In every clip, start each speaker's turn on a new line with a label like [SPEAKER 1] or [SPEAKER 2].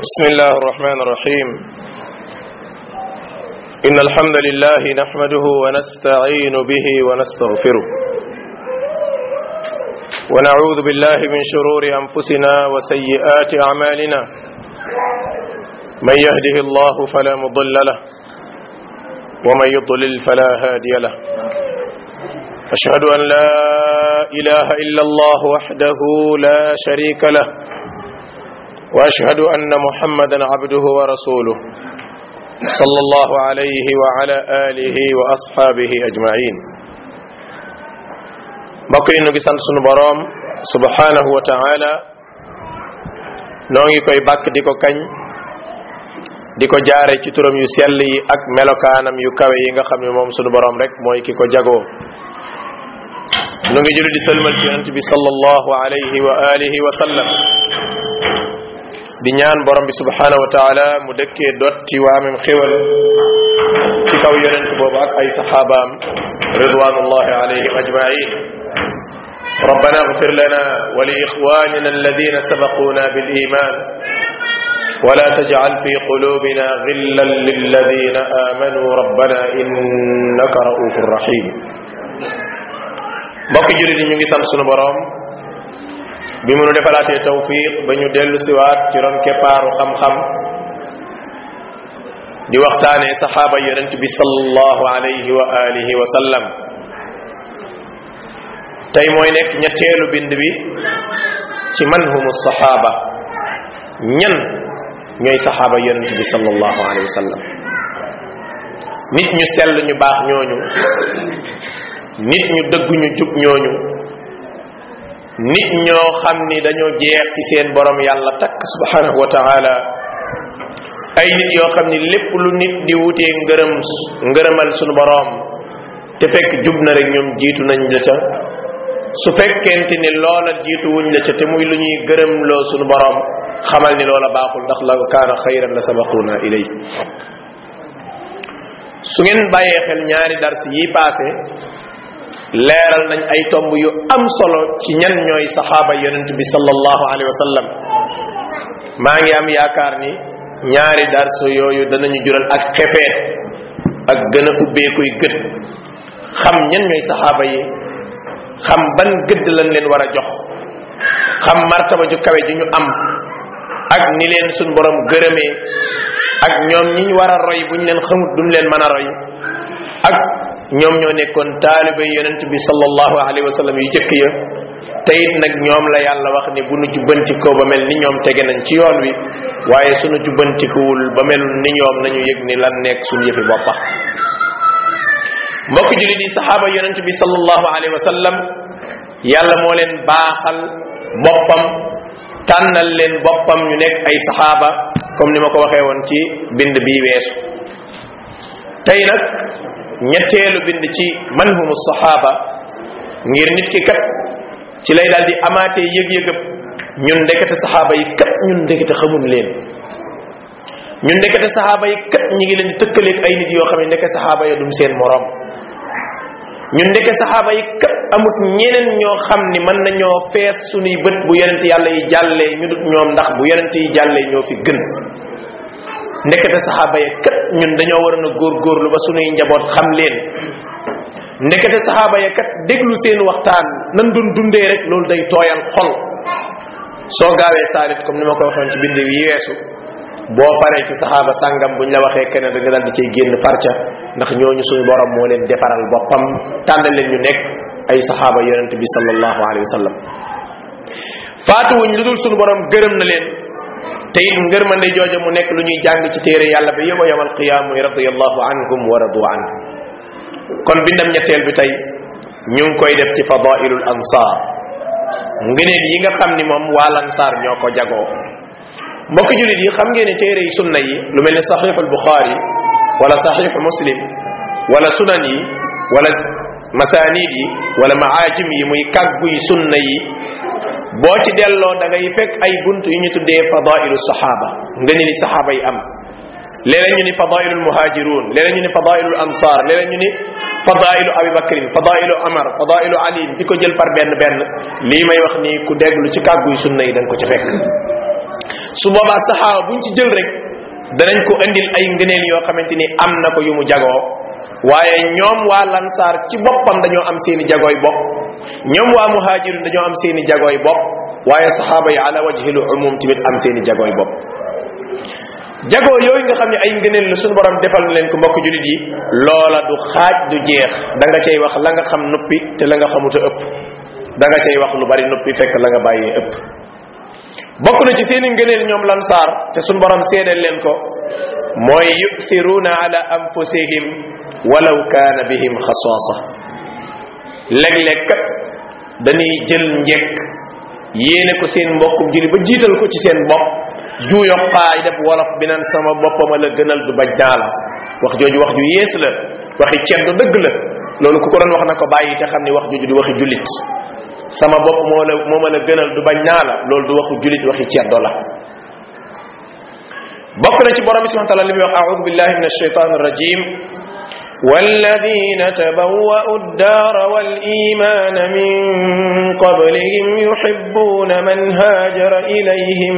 [SPEAKER 1] بسم الله الرحمن الرحيم إن الحمد لله نحمده ونستعين به ونستغفره ونعوذ بالله من شرور أنفسنا وسيئات أعمالنا من يهده الله فلا مضل له ومن يضلل فلا هادي له أشهد أن لا إله إلا الله وحده لا شريك له واشهد ان محمدا عبده ورسوله صلى الله عليه وعلى اله واصحابه اجمعين mbokk yi nu ngi sant sunu boroom subhanahu wa taala noo ngi koy bàkk di ko kañ di ko jaare ci turam yu sell yi ak melokaanam yu kawe yi nga xam ne moom sunu boroom rek mooy ki ko jagoo nu ngi julli di sëlmal ci yonent bi sallallahu alayhi wa alihi wa sallam di ñaan borom bi subhanahu wa taala mu dëkkee dotti waamem xéwal ci kaw yonent boobu ak ay saxaabaam ridwanullahi alayhim ajmain ربنا اغفر لنا ولإخواننا الذين سبقونا بالإيمان ولا تجعل في قلوبنا غلا للذين آمنوا ربنا إنك رؤوف رحيم mbokki jurit yi ñu ngi sant sunu borom bi mu nu defalaatee tawfiq ba ñu dellu siwaat ci ron keppaaru xam-xam di waxtaanee saxaaba yonent bi sallallahu alayhi wa alihi wa sallam tey mooy nekk ñetteelu bind bi ci man humu saxaaba ñan ñooy saxaaba yonent bi sallallahu alayhi wa sallam nit ñu sell ñu baax ñooñu nit ñu dëggu ñu jub ñooñu nit ñoo xam ni dañoo jeex ci seen borom yàlla takk subhanahu wa taala ay nit yoo xam ni lépp lu nit di wutee ngërëm ngërëmal sunu borom te fekk jub na rek ñoom jiitu nañ la ca su fekkente ni loola jiitu wuñ la ca te muy lu ñuy gërëm loo sunu borom xamal ni loola baaxul ndax la kaana xayran la sabaquna ilay su ngeen bàyyee xel ñaari dars yi paase leeral nañ ay tomb yu am solo ci ñan ñooy saxaaba yonent bi sallallahu alayhi wa sallam maa ngi am yaakaar ni ñaari darso yooyu danañu jural ak xefeet ak gën a ubbeekuy gët xam ñan ñooy saxaaba yi xam ban gëdd lañ leen war a jox xam martaba ju kawe ji ñu am ak ni leen suñ borom gërëmee ak ñoom ñi ñu war a roy bu ñu leen xamut duñ leen mën a roy ak ñoom ñoo nekkoon taalibe yonent bi sallallahu alayhi wa sallam yu jëkk ya te it nag ñoom la yàlla wax ni bu nu jubbantikoo ba mel ni ñoom tege nañ ci yoon wi waaye sunu jubbantikuwul ba melul ni ñoom nañu yëg ni lan nekk suñu yëfi boppa mbokk julit yi saxaaba yonent bi sallallahu alayhi wa sallam yàlla moo leen baaxal boppam tànnal leen boppam ñu nekk ay saxaaba comme ni ma ko waxee woon ci bind bii weesu tey nag ñetteelu bind ci man humu saxaaba ngir nit ki kat ci lay daal di amaatee yëg-yëgëb ñun ndekete saxaaba yi kat ñun ndekete xamun leen ñun ndekete saxaaba yi kat ñi ngi leen di tëkkaleeg ay nit yoo xam ne ndeke saxaaba ya dum seen morom ñun ndeke saxaaba yi kat amut ñeneen ñoo xam ni mën nañoo fees sunuy bët bu yonent yàlla yi jàllee ñu dut ñoom ndax bu yonent yi jàllee ñoo fi gën ndekete saxaaba ya kat ñun dañoo waroon a góorgóorlu ba sunuy njaboot xam leen ndekete saxaaba ya kat déglu seen waxtaan nan doon dundee rek loolu day tooyal xol soo gaawee saalit comme ni ma ko waxoon ci bind yi weesu boo paree ci saxaaba sàngam buñ la waxee kenn da nga dal di cay génn farca ndax ñooñu suñu borom moo leen defaral boppam tànnal leen ñu nekk ay saxaaba yonente bi sallallahu alayhi wa sallam faatuwuñ lu dul suñu borom gërëm na leen te it ngërmande jooja mu nekk lu ñuy jàng ci téere yàlla ba yowma yawmal qiyaam muy radiyallahu anhum wa radu an kon bindam ñetteel bi tey ñu ngi koy def ci fadailul ansar ngëneel yi nga xam ni moom waa lansaar ñoo ko jagoo mbokki julit yi xam ngeen ne téere yi sunna yi lu mel ni saxiixu albuxaari wala saxiixu muslim wala sunan yi wala masanid yi wala maajim yi muy kàggu yi sunna yi boo ci delloo da ngay fekk ay bunt yu ñu tuddee fadailu saxaaba nga ni li saxaaba yi am léeg ñu ni fadailu muhajirun léeg ñu ni fadailu ansar léeg ñu ni fadailu abi bakrin fadailu amar fadailu ali di ko jël par benn benn lii may wax nii ku déglu ci kàggu yi sunna yi da nga ko ci fekk su boobaa saxaaba buñ ci jël rek danañ ko indil ay ngëneel yoo xamante ni am na ko yu mu jagoo waaye ñoom waa lansaar ci boppam dañoo am seeni jagooy bopp ñoom waa muhajirun dañoo am seeni jagooy bopp waaye saxaaba yi ala wajhil umum tamit am seeni jagooy bopp jagoo yooyu nga xam ne ay ngëneel la suñu borom defal na leen ko mbokk julit yi loola du xaaj du jeex da nga cay wax la nga xam nuppi te la nga xamuta ëpp da nga cay wax lu bari nuppi fekk la nga bàyyee ëpp bokk na ci seeni ngëneel ñoom lansaar te suñu borom seedeel leen ko mooy yu'thiruna ala anfusihim walaw kaana bihim xasaasa léeg-léeg kat dañuy jël njekk yéene ko seen mbokkum julli ba jiital ko ci seen bopp juuyo xaay def wolof bi naan sama boppama la gënal du baj naa la wax jooju wax ju yees la waxi ceddo dëgg la loolu ku ko doon wax na ko bàyyi te xam ni wax jooju du waxi jullit sama bopp moo la moo ma la gënal du bañ naa la loolu du waxu jullit waxi ceddo la bokk na ci borom bi subhanahu wa taala li muy wax a'udhu billahi minash shaitanir rajim والذين تبوأوا الدار والإيمان من قبلهم يحبون من هاجر إليهم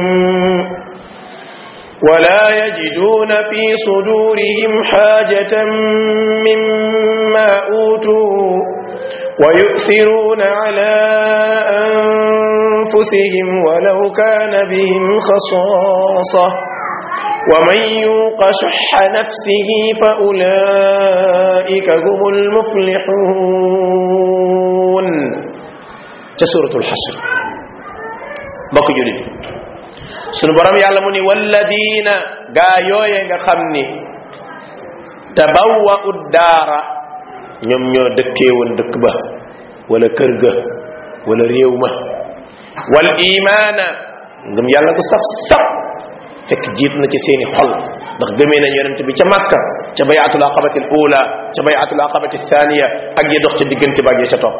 [SPEAKER 1] ولا يجدون في صدورهم حاجة مما أوتوا ويؤثرون على أنفسهم ولو كان بهم خصاصة ومن يوق شح نفسه فأولئك هم المفلحون سورة الحشر بك جلد sunu borom yàlla mu ni walladina gaa yooye nga xam ni tabawwa'u daara ñoom ñoo dëkkee woon dëkk ba wala kër ga wala réew ma wal imaana ngëm yàlla ko saf saf fekk jiitu na ci seeni xol ndax gëmee nañ yonent bi ca makka ca bayatul aqabati al ula ca bayatul aqabati thaniya ak ya dox ca diggante ba ak ya ca topp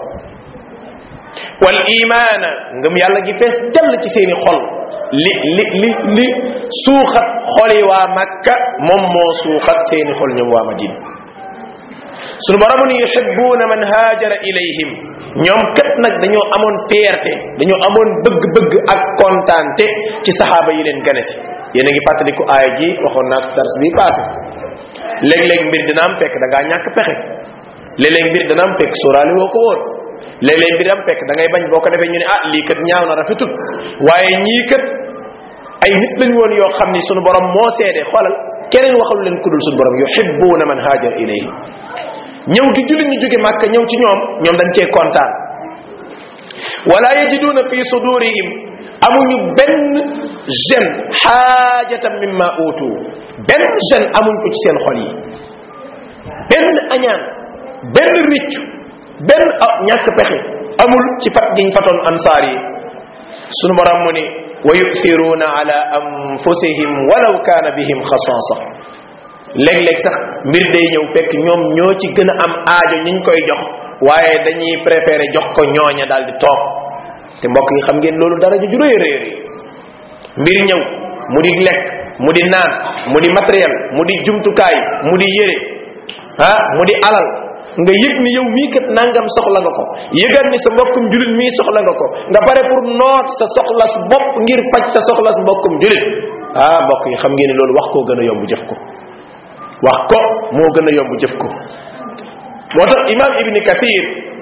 [SPEAKER 1] wal imaana ngëm yàlla gi fees dell ci seeni xol li li li li suuxat xoli waa makka moom moo suuxat seeni xol ñoom waa madina sunu borom ni yuhibbuna man haajara ilayhim ñoom kat nag dañoo amoon fierté dañoo amoon bëgg-bëgg ak kontaante ci saxaaba yi leen gane si yéen a ngi fàttaliku aaya ji waxoon naa dars bi passé léeg-léeg mbir dina am fekk da ngaa ñàkk pexe léeg-léeg mbir dina am fekk sóoraale woo ko woon léeg-léeg mbir am fekk da ngay bañ boo ko defee ñu ne ah lii kat ñaaw na rafetut waaye ñii kat ay nit lañ woon yoo xam ni sunu borom moo seede xoolal keneen waxalu leen kudul sunu borom yuhibbuna man hajar ilayhi ñëw gi jullit ñu jóge màkka ñëw ci ñoom ñoom dañ cee kontaan wala yajiduna fi sudurihim amuñu benn jeune xaajatan mimma utu benn jeune amuñ ko ci seen xol yi benn añaan benn riccu benn ñàkk pexe amul ci fat giñ fatoon ansaar yi sunu borom mu ni wa yu'thiruna ala anfusihim walaw kana bihim xasaasa léeg-léeg sax mbir day ñëw fekk ñoom ñoo ci gën a am aajo ñiñ koy jox waaye dañuy préféré jox ko ñooña daal di toog te mbokk yi xam ngeen loolu dara ju rëy rëy mbir ñëw mu di lekk mu di naan mu di matériel mu di jumtukaay mu di yére ah mu di alal nga yëg ni yow mii kat nangam soxla nga ko yëgal ni sa mbokkum julit mii soxla nga ko nga pare pour noot sa soxlas bopp ngir faj sa soxlas mbokkum julit ah mbokk yi xam ngeen ni loolu wax koo gën a yomb jëf ko wax ko moo gën a yomb jëf ko moo tax imam ibni kathir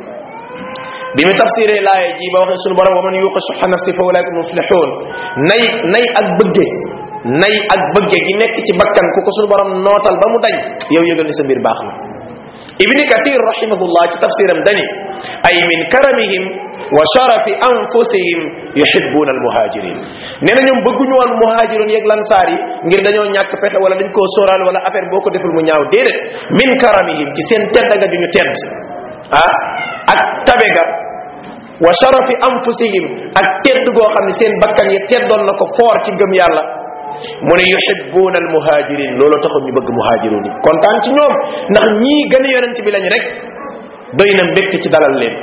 [SPEAKER 1] bi mu tafsiree laaya ji ba waxee sunu borom wa man yuqa suxa nafsi fa ulaika muflixuun nay nay ak bëgge nay ak bëgge gi nekk ci bakkan ku ko sunu borom nootal ba mu dañ yow yëgal ni sa mbir baax na ibni kathir rahimahullah ci tafsiram dani ay min karamihim wa sharafi anfusihim yuhibbuna almuhajirin nee na ñoom bëgguñu woon muhajirun yeeg lansaar yi ngir dañoo ñàkk pexe wala dañ koo sóoraal wala affaire boo ko deful mu ñaaw déedéet min karamihim ci seen tedd nga duñu tedd ah ak tabe ga wa sharafi anfusihim ak tedd goo xam ne seen bakkan yi teddoon na ko foor ci gëm yàlla mu ne yuhibbuna almuhajirin loolu taxul ñu bëgg muhajirun yi kontaan ci ñoom ndax ñii gën a yonent bi lañ rek doy na mbégte ci dalal leen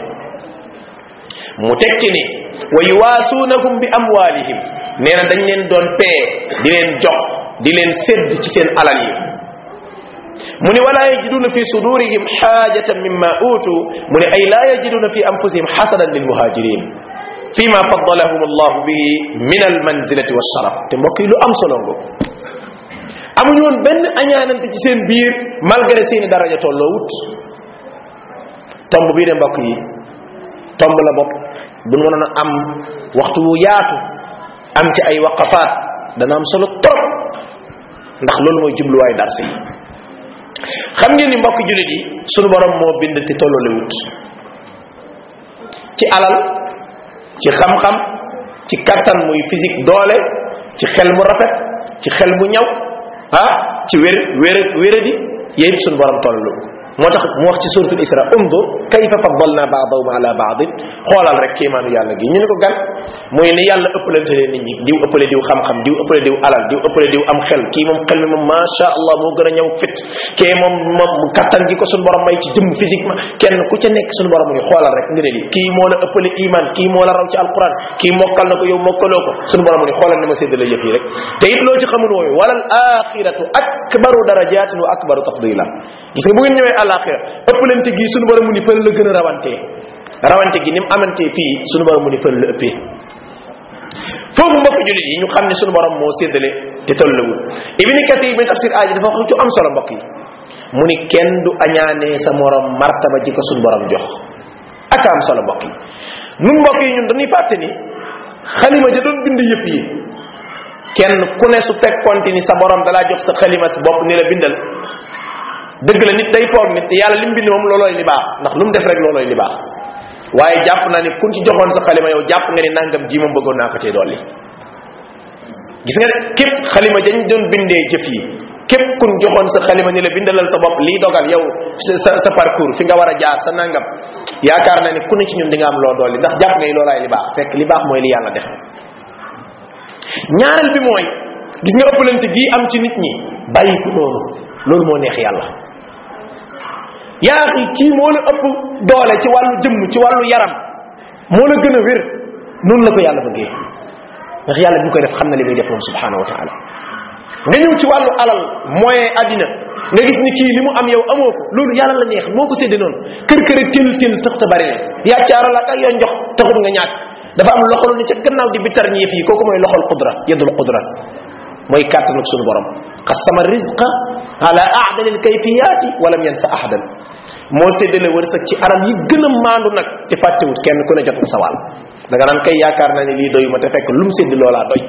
[SPEAKER 1] mu tekki ni wa yuwaasuunahum bi amwaalihim nee na dañ leen doon pee di leen jox di leen sédd ci seen alal yi mu ni wala yajiduna fi sudurihim xaajatan mimma utu mu ni ay laa yajiduna fi anfusihim xasadan lil muhajirin fima faddalahum allahu bihi min almanzilati walsharaf te mbokk yi lu am solo ngo amuñu woon benn añaanante ci seen biir malgré seeni daraja tolloo wut tomb bii de mbokk yi tomb la bopp bu nu mënoon a am waxtu wu yaatu am ci ay waqafaat dana am solo trop ndax loolu mooy jubluwaay darsi yi xam ngeen ni mbokk julit yi sunu borom moo bind te tolloole wut ci alal ci xam-xam ci kattan muy physique doole ci xel mu rafet ci xel mu ñaw ah ci wér wér wéradi yépp sunu borom tollu moo tax mu wax ci suratul isra undur kayfa faddalna ba'dahum ala ba'd xoolal rek kéemaanu yàlla gi ñu ne ko gan muy ni yàlla ëppalante leen nit ñi diw ëppale diw xam-xam diw ëppale diw alal diw ëppale diw am xel kii moom xel mi moom macha allah moo gën a ñëw fit kee moom moom kattan gi ko suñu borom may ci jëmm physiquement kenn ku ca nekk suñu borom mu ni xoolal rek nga ne li kii moo la ëppale iman kii moo la raw ci alquran kii mokkal na ko yow mokkaloo ko suñu borom mu ni xoolal ni ma séddale yëf yi rek te it loo ci xamul wooyu wala al axiratu akbaru darajatin wa akbaru tafdila gis nga bu ngeen ñëwee alaxira ëppalante gi suñu borom mu ni fële la gën a rawantee rawante gi ni mu amantee fii suñu borom mu ni fële la ëppee foofu mbokk julit yi ñu xam ne suñu borom moo séddale te tollawul ibni kathir bi tafsir aaji dafa wax ci am solo mbokk yi mu ni kenn du añaanee sa morom martaba ji ko suñu borom jox ak am solo mbokk yi nun mbokk yi ñun dañuy fàtte ni xalima ja doon bind yëpp yi kenn ku ne su fekkonte ni sa borom dalaa jox sa xalima si bopp ni la bindal dëgg la nit day foog nit yàlla lim bind moom loolooy li baax ndax lu mu def rek loolooy li baax waaye jàpp naa ni kun ci joxoon sa xalima yow jàpp nga ni nangam ji moom bëggoon naa ko cee dolli gis nga képp xalima dañ doon bindee jëf yi képp kun joxoon sa xalima ni la bindalal sa bopp lii dogal yow sa sa parcours fi nga war a jaar sa nangam yaakaar naa ni ku ne ci ñun di nga am loo dolli ndax jàpp nga ni loolaay li baax fekk li baax mooy li yàlla def ñaareel bi mooy gis nga ëppalante gii am ci nit ñi bàyyi ko noonu loolu moo neex yàlla yaa xi kii moo la ëpp doole ci wàllu jëmm ci wàllu yaram moo la gën a wér noonu la ko yàlla bëggee ndax yàlla bi mu koy def xam na li muy def moom subhanahu wa taala nga ñëw ci wàllu alal moyen àddina nga gis ni kii li mu am yow amoo ko loolu yàlla la neex moo ko sédde noonu kër kër til til tax ta bari leen yàccaaral ak yoo njox taxul nga ñàkk dafa am loxol ni ca gannaaw di bitar ñi fii kooku mooy loxol qudra yadul qudra mooy kàttanuk sunu borom qasama rizqa ala aadalil kayfiyaati walam yansa ahadan moo séddale wërsëg ci anam yi gën a maandu nag te fàttewut kenn ku ne jot nga sawal da nga naan kay yaakaar naa ne lii doyuma te fekk lu mu sédd loolaa doy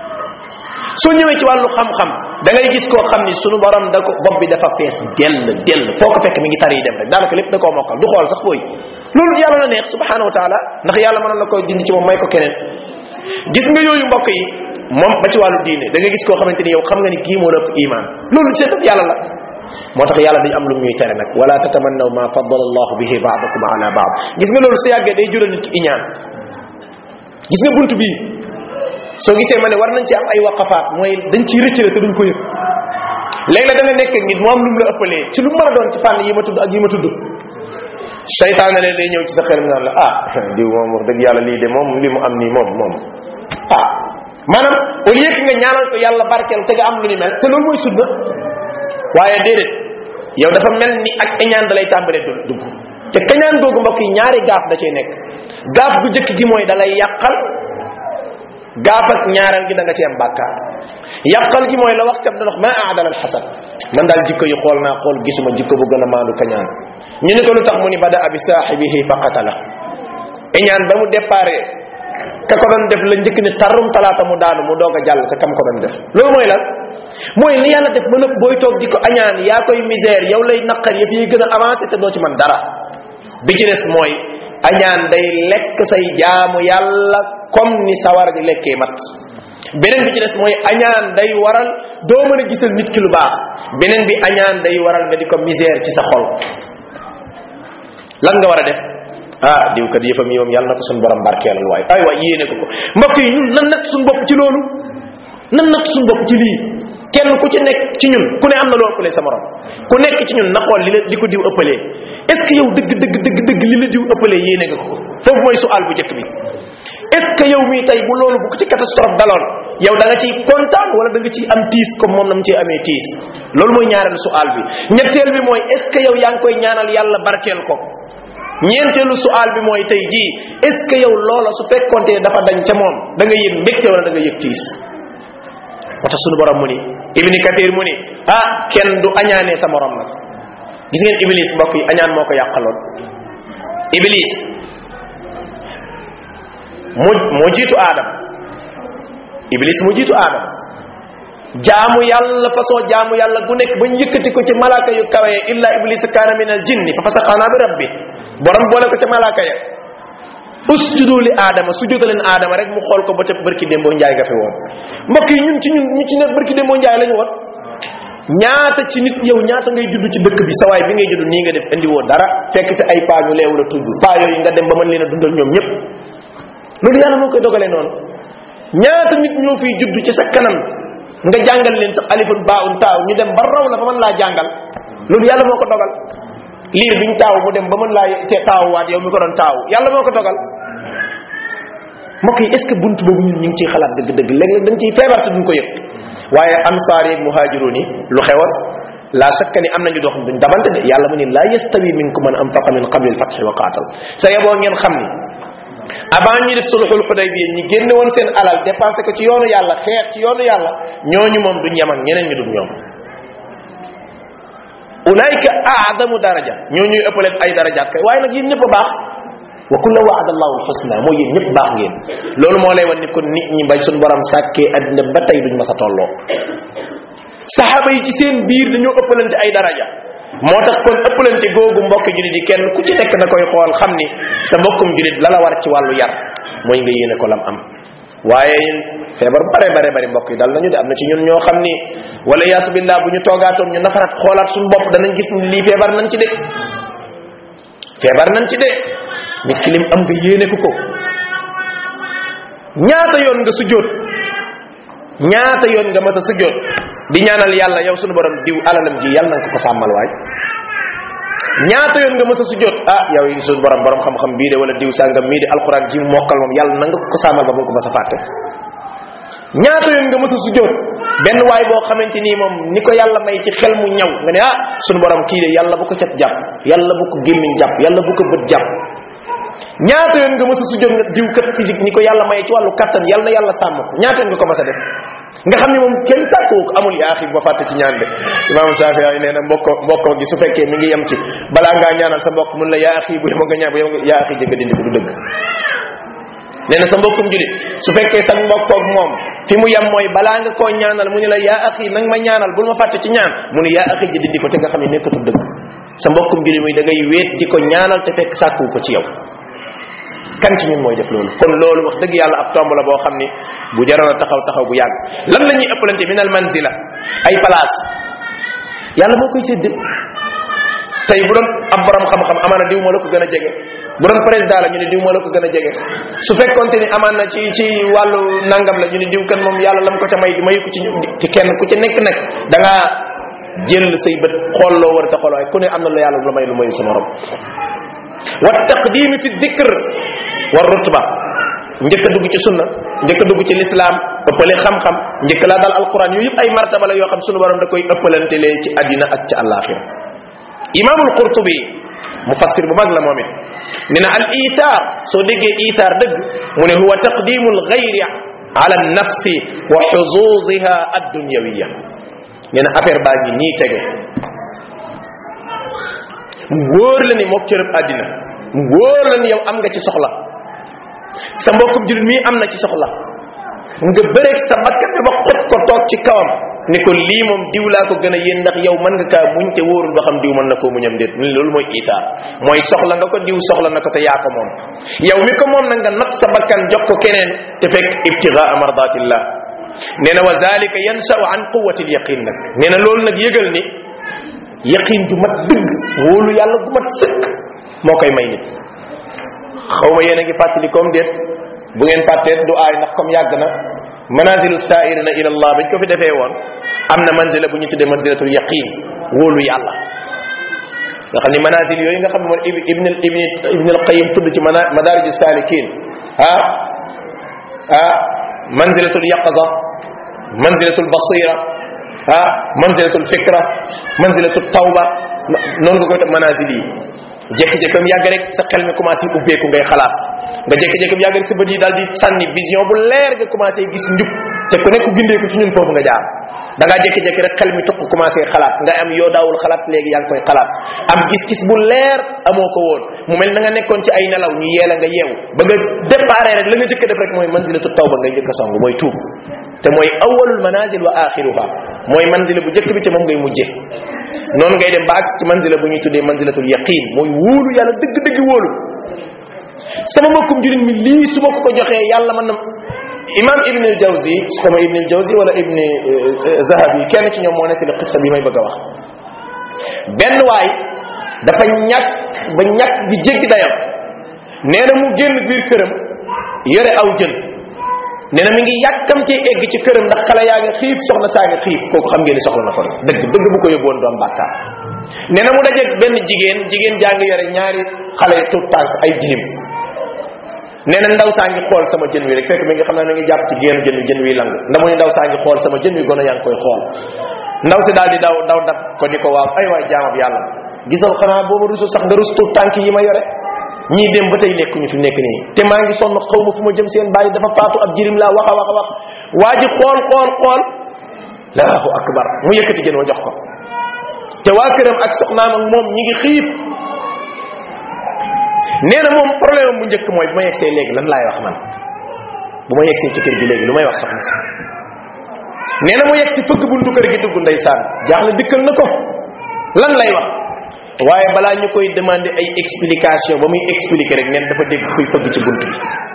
[SPEAKER 1] soo ñëwee ci wàllu xam-xam da ngay gis koo xam ni sunu borom da ko bopp bi dafa fees dell dell foo ko fekk mi ngi tari dem rek daanaka lépp da koo mokkal du xool sax booy loolu yàlla la neex subhanahu wa taala ndax yàlla mënoon la koy dindi ci moom may ko keneen gis nga yooyu mbokk yi moom ba ci wàllu diine da nga gis koo xamante ni yow xam nga ni kii moo la ëpp iman loolu seet yàlla la moo tax yàlla dañ am lu ñuy tere nag wala tatamannaw ma faddala allahu bihi baadakum ala baad gis nga loolu su yàggee day jural nit ki iñaan gis nga bunt bii soo gisee ma ne war nañ ci am ay waqafaat mooy dañ ciy rëccale te duñ ko yëg léegi la da nga nekk nit mu am lu mu la ëppalee ci lu mu mën a doon ci fànn yi ma tudd ak yi ma tudd seytaan ne day ñëw ci sa xel naan la ah diw moom wax dëgg yàlla lii de moom li mu am nii moom moom ah maanaam au lieu que nga ñaanal ko yàlla barkeel te nga am lu ni mel te loolu mooy sunna waaye déedéet yow dafa mel ni ak iñaan da lay tàmbalee du dugg te kañaan googu mbokk yi ñaari gaaf da cay nekk gaaf gu jëkk gi mooy da lay yàqal gaaf ak ñaareel gi da nga ci am bàkkaar yàqal gi mooy la wax kat da wax ma aadal al xasad man daal jikko yi xool naa xool gisuma jikko bu gën a maandu kañaan ñu ne ko lu tax mu ni bada abi saaxibihi fa qatala iñaan ba mu déparé ka ko doon def la njëkk ni tarum talaata mu daanu mu doog a jàll ca kam ko doon def loolu mooy lan mooy li yàlla def ba nëpp booy toog di ko añaan yaa koy misère yow lay naqar yëf yi gën a avancé te doo ci man dara bi ci des mooy añaan day lekk say jaamu yàlla comme ni sawar di lekkee mat beneen bi ci des mooy añaan day waral doo mën a gisal nit ki lu baax beneen bi añaan day waral nga di ko misère ci sa xol lan nga war a def ah diw kat yëfam yi moom yàlla na ko suñu borom barkeelal waaye ay waay yéene ko ko mbokk yi ñun nan natt suñu bopp ci loolu nan natt suñu bopp ci lii kenn ku ci nekk ci ñun ku ne am na loo ëppalee sa morom ku nekk ci ñun na xool li la li ko diw ëppalee est ce que yow dëgg dëgg dëgg dëgg li la diw ëppalee yéene nga ko foofu mooy sual bu njëkk bi est ce que yow mii tey bu loolu bu ko ci catastrophe daloon yow da nga ciy kontaan wala da nga ciy am tiis comme moom na mu ciy amee tiis loolu mooy ñaareelu sual bi ñetteel bi mooy est ce que yow yaa ngi koy ñaanal yàlla barkeel ko ñeenteelu sual bi mooy tey jii est ce que yow loola su fekkonte ne dafa dañ ca moom da nga yëg mbégte wala da nga yëg tiis moo tax sunu borom mu ni ibni kathir mu ni ah kenn du añaanee sa morom nag gis ngeen iblis mbokk yi añaan moo ko yàqaloon iblis moo moo jiitu aadam iblis moo jiitu aadam jaamu yàlla façon jaamu yàlla gu nekk bañ yëkkati ko ci malaaka yu kawe illa iblis kaana min al jinni fa fasaqa bi rabbi borom boole ko ca malaaka ya usjudu li aadama sujjuda leen aadama rek mu xool ko ba ca barki démboo njaay ga fi woon mbokk yi ñun ci ñun ñu ci nekk barki démboo njaay lañu woon ñaata ci nit yow ñaata ngay judd ci dëkk bi sawaay bi ngay judd nii nga def indi woo dara fekk te ay paa ñu leew la tudd paa yooyu nga dem ba mën leen a dundal ñoom ñëpp loolu yàlla moo koy dogalee noonu ñaata nit ñoo fiy judd ci sa kanam nga jàngal leen sax alifun baun taaw ñu dem ba raw la ba mën laa jàngal loolu yàlla moo ko dogal liir biñ taaw mu dem ba mën laa te taawuwaat yow mi ko doon taaw yàlla moo ko dogal mbokk yi est ce que bunt boobu ñun ñu ngi ciy xalaat dëgg-dëgg léeg-léeg dañ ciy feebar te duñ ko yëg waaye ansaar yeeg muhaajiroon yi lu xewoon la shakka ni am nañu doo xam duñ dabante de yàlla mu ni la yastawi minkum man anfaqa min qabli alfathi wa qaatal sa yeboo ngeen xam ni avant ñi def sulhul xudaybiya ñi génne woon seen alal dépensé ko ci yoonu yàlla xeex ci yoonu yàlla ñooñu moom duñ yem ak ñeneen ñu dul ñoom ulaika aadamu daraja ñoo ñuy ëppaleen ay darajaat kay waaye nag yéen ñëpp a baax wa kulla waada allahu alxusna mooy yéen ñëpp baax ngeen loolu moo lay wan ni kon nit ñi bay suñ borom sàkkee addina ba tey duñ mas a tolloo saxaaba yi ci seen biir dañoo ëppalante ay daraja moo tax kon ëppalante googu mbokki julit yi kenn ku ci nekk na koy xool xam ni sa mbokkum julit la la war ci wàllu yar mooy nga yéene ko lam am waaye feebar bare bare bari mbokk yi dal nañu de am na ci ñun ñoo xam ni wala yaasu billah bu ñu toogaatoon ñu nafaraat xoolaat suñu bopp danañ gis ni lii feebar nañ ci de feebar nañ ci de nit ki lim am nga yéene ko ko ñaata yoon nga sujjóot ñaata yoon nga mas a sujjóot di ñaanal yàlla yow sunu borom diw alalam ji yàlla nanga ko ko sàmmal waay ñaata yoon nga mës a sujjóot ah yow yi sunu borom borom xam-xam bii de wala diw sàngam mii de alxuraan ji mokkal moom yàlla nanga ko ko sàmmal ba mu ko mas a fàtte ñaata yoon nga mës a sujjóot benn waay boo xamante nii moom ni ko yàlla may ci xel mu ñaw nga ne ah sunu borom kii de yàlla bu ko cat jàpp yàlla bu ko gémmiñ jàpp yàlla bu ko bët jàpp ñaata yoon nga mës a sujjóot nga diw kat physique ni ko yàlla may ci wàllu kattan yàlla na yàlla sàmm ko ñaata yoon nga ko mas a def nga xam ne moom kenn sàkkoo ko amul yaa ba fàtte ci ñaan de imam Shafi ay nee na mbokko mbokko gi su fekkee mi ngi yem ci balaa ngaa ñaanal sa mbokk mun la yaa axi bu yema nga ñaan bu yema yaa axi jëgga dindi ko du dëgg nee na sa mbokkum julit su fekkee sa mbokkoog moom fi mu yem mooy balaa nga koo ñaanal mu ni la yaa axi nang ma ñaanal bul ma fàtte ci ñaan mu ni yaa axi ji dindi ko te nga xam ne nekkatul dëgg sa mbokkum julit muy da ngay wéet di ko ñaanal te fekk sàkku ko ci yow kan ci ñun mooy def loolu kon loolu wax dëgg yàlla ab tomb la boo xam ni bu jaroon a taxaw taxaw bu yàgg lan la ñuy ëppalante min al manzila ay place yàlla moo koy sédde tey bu doon ab borom xam-xam amaana diw moo la ko gën a jege bu doon président la ñu ne diw moo la ko gën a jege su fekkonte ni amaan na ci ci wàllu nangam la ñu ne diw kan moom yàlla lam ko ca may mayu ko ci ci kenn ku ci nekk nag da ngaa jël say bët xool loo war a ta xool waaye ku ne am na la yàlla lu may lu mayu sa morom wa taqdimi fi dikr wa rutba njëkk a dugg ci sunna njëkk a dugg ci lislaam ëppale xam-xam njëkk laa dal alquran yooyu yëpp ay martaba la yoo xam sunu borom da koy ëppalante lee ci àddina ak ci àllaaxira imaamul qurtubi mufassir bu mag la moom it nee na al itaar soo déggee itaar dëgg mu ne huwa taqdimu alxayri ala nafsi wa xuzuziha addunyawiya nee na affaire baa ngi nii tege mu wóor la ni mook cërëb àddina mu wóor la ni yow am nga ci soxla sa mbokkum jullit mii am na ci soxla nga bëreeg sa bakkan bi ba xot ko toog ci kawam ni ko lii moom diw laa ko gën a yéen ndax yow mën nga kaa muñ te wóorul ba xam diw mën na koo muñam déet ni loolu mooy itaar mooy soxla nga ko diw soxla na ko te yaa ko moom yow mi ko moom na nga nat sa bakkan jox ko keneen te fekk ibtigaa mardatillah nee na wa zalika yansau an quwati lyaqin nag nee na loolu nag yëgal ni yaqin ju mat dëgg wóolu yàlla gu mat sëkk moo koy may nit xaw ma yéen a ngi fàttali comme déet bu ngeen fàtteet du aay ndax comme yàgg na manazilu saairina ila allah bañ ko fi defee woon am na manzila bu ñu tuddee manzilatul yaqin wóolu yàlla nga xam ni manazil yooyu nga xam ne moom ibn ibn ibn al qayim tudd ci madarij salikin ah ah manzilatul yaqaza manzilatul basira ah manzilatul fikra manzilatul tawba noonu nga koy def manazil yi jékki-jékki am yàgg rek sa xel mi commencé ubbeeku ngay xalaat nga jékki-jékki am yàgg rek sa bët yi daal di sànni vision bu leer nga commencé gis njub te ku nekk gindeeku ci ñun foofu nga jaar da ngaa jékki-jékki rek xel mi tuq commencé xalaat nga am yoo daawul xalaat léegi yaa ngi koy xalaat am gis-gis bu leer amoo ko woon mu mel na nga nekkoon ci ay nelaw ñu yeela nga yeewu ba nga déparé rek la nga jëkk def rek mooy manzilatu tawba ngay jëkk a song mooy tuub te mooy awalul manazil wa axiruha mooy manzila bu jëkk bi te moom ngay mujje noonu ngay dem ba agsi ci manzila bu ñuy tuddee manzilatul yaqin mooy wóolu yàlla dëgg-dëgg wóolu sama mbokkum jurit mi lii su ma ko ko joxee yàlla mën na imam ibn al jawzi xama ibn al jawzi wala ibn zahabi kenn ci ñoom moo nekk li xissa bi may bëgg a wax benn waay dafa ñàkk ba ñàkk gi jéggi dayam nee na mu génn biir këram yore aw jën nee na mi ngi yàkkamtee egg ci këram ndax xale yaa ngi xiif soxna saa ngi xiif kooku xam ngeen ni soxla na ko rek dëgg dëgg bu ko yóbboon doom bàkkaar nee na mu dajeeg benn jigéen jigéen jaa ngi yore ñaari xale tuut tànk ay jirim nee na ndaw saa ngi xool sama jën wi rek fekk mi nga xam ne mi ngi jàpp ci génn jën wi jën wi lang ndamu ni ndaw saa ngi xool sama jën wi gone yaa ngi koy xool ndaw si daal di daw daw dab ko ni ko waaw ay waay jaamab yàlla gisal xanaa booba rusul sax nga rus tuut tànk yi ma yore ñii dem ba tey nekkuñu fi nekk nii te maa ngi sonn xaw ma fu ma jëm seen bàyyi dafa faatu ab jirim laa wax a wax a wax waa ji xool xool xool laahu akbar mu yëkkati jën wa jox ko te waa këram ak soxnaam ak moom ñi ngi xiif nee na moom problème bu njëkk mooy bu ma yegsee léegi lan laay wax man bu ma yegsee ci kër gi léegi lu may wax soxna si nee na mu yegg ci fëgg buntu kër gi dugg ndeysaan jaaxle dikkal na ko lan lay wax waaye balaa ñu koy demander ay explication ba muy expliquer rek neen dafa dégg kuy fëgg ci bunt bi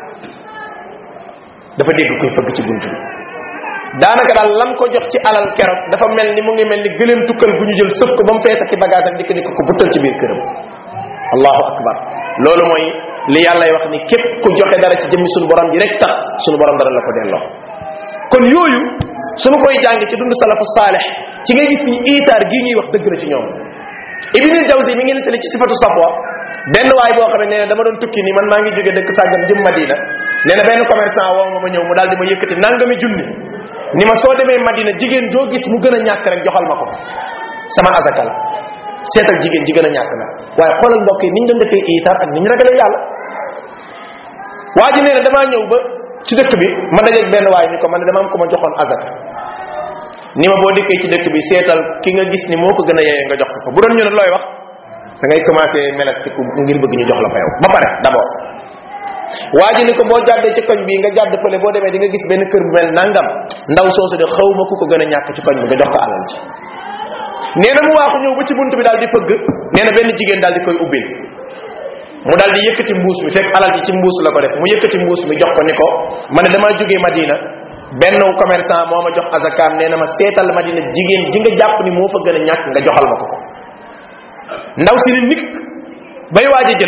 [SPEAKER 1] dafa dégg kuy fëgg ci bunt bi daanaka daal lan ko jox ci alal keroog dafa mel ni mu ngi mel ni gëleem tukkal gu ñu jël sëf ko ba mu fees ak i bagage ak dikk dikk ko buttal ci biir këram allahu akbar loolu mooy li yàllay wax ni képp ku joxe dara ci jëmmi suñu borom ji rek tax suñu borom dara la ko delloo kon yooyu suñu koy jàng ci dund salafu saalih ci ngay gis ni itaar gii ñuy wax dëgg la ci ñoom ibn jawzi mi ngi nettali ci sifatu safwa benn waay boo xam ne nee na dama doon tukki ni man maa ngi jóge dëkk sàggam jëm madina nee na benn commerçant woo ma ma ñëw mu daal di ma yëkkati nangami junni ni ma soo demee madina jigéen joo gis mu gën a ñàkk rek joxal ma ko sama azaka la seetal jigéen ji gën a ñàkk na waaye xoolal mbokk yi niñ doon defee itaar ak niñ ragalee yàlla waa ji nee na damaa ñëw ba ci dëkk bi ma dajeeg benn waay ni ko man ne dama am ko ma joxoon azaka ni ma boo dikkee ci dëkk bi seetal ki nga gis ni moo ko gën a yeyee nga jox ko bu doon ñu ne looy wax da ngay commencé melestiku ngir bëgg ñu jox la fa yow ba pare d'abord waa ji ni ko boo jàddee ci koñ bii nga jàdd fële boo demee di nga gis benn kër bu mel nangam ndaw soosu de xaw ma ku ko gën a ñàkk ci koñ bi nga jox ko alal ji nee na mu waaxu ñëw ba ci bunt bi daal di fëgg nee na benn jigéen daal di koy ubbil mu daal di yëkkati mbuus mi fekk alal ji ci mbuus la ko def mu yëkkati mbuus mi jox ko ni ko ma ne damaa jógee Madina benn commerçant moo ma jox azakaam nee na ma seetal Madina jigéen ji nga jàpp ni moo fa gën a ñàkk nga joxal ma ko ko ndaw si ni nik bay waaj a jël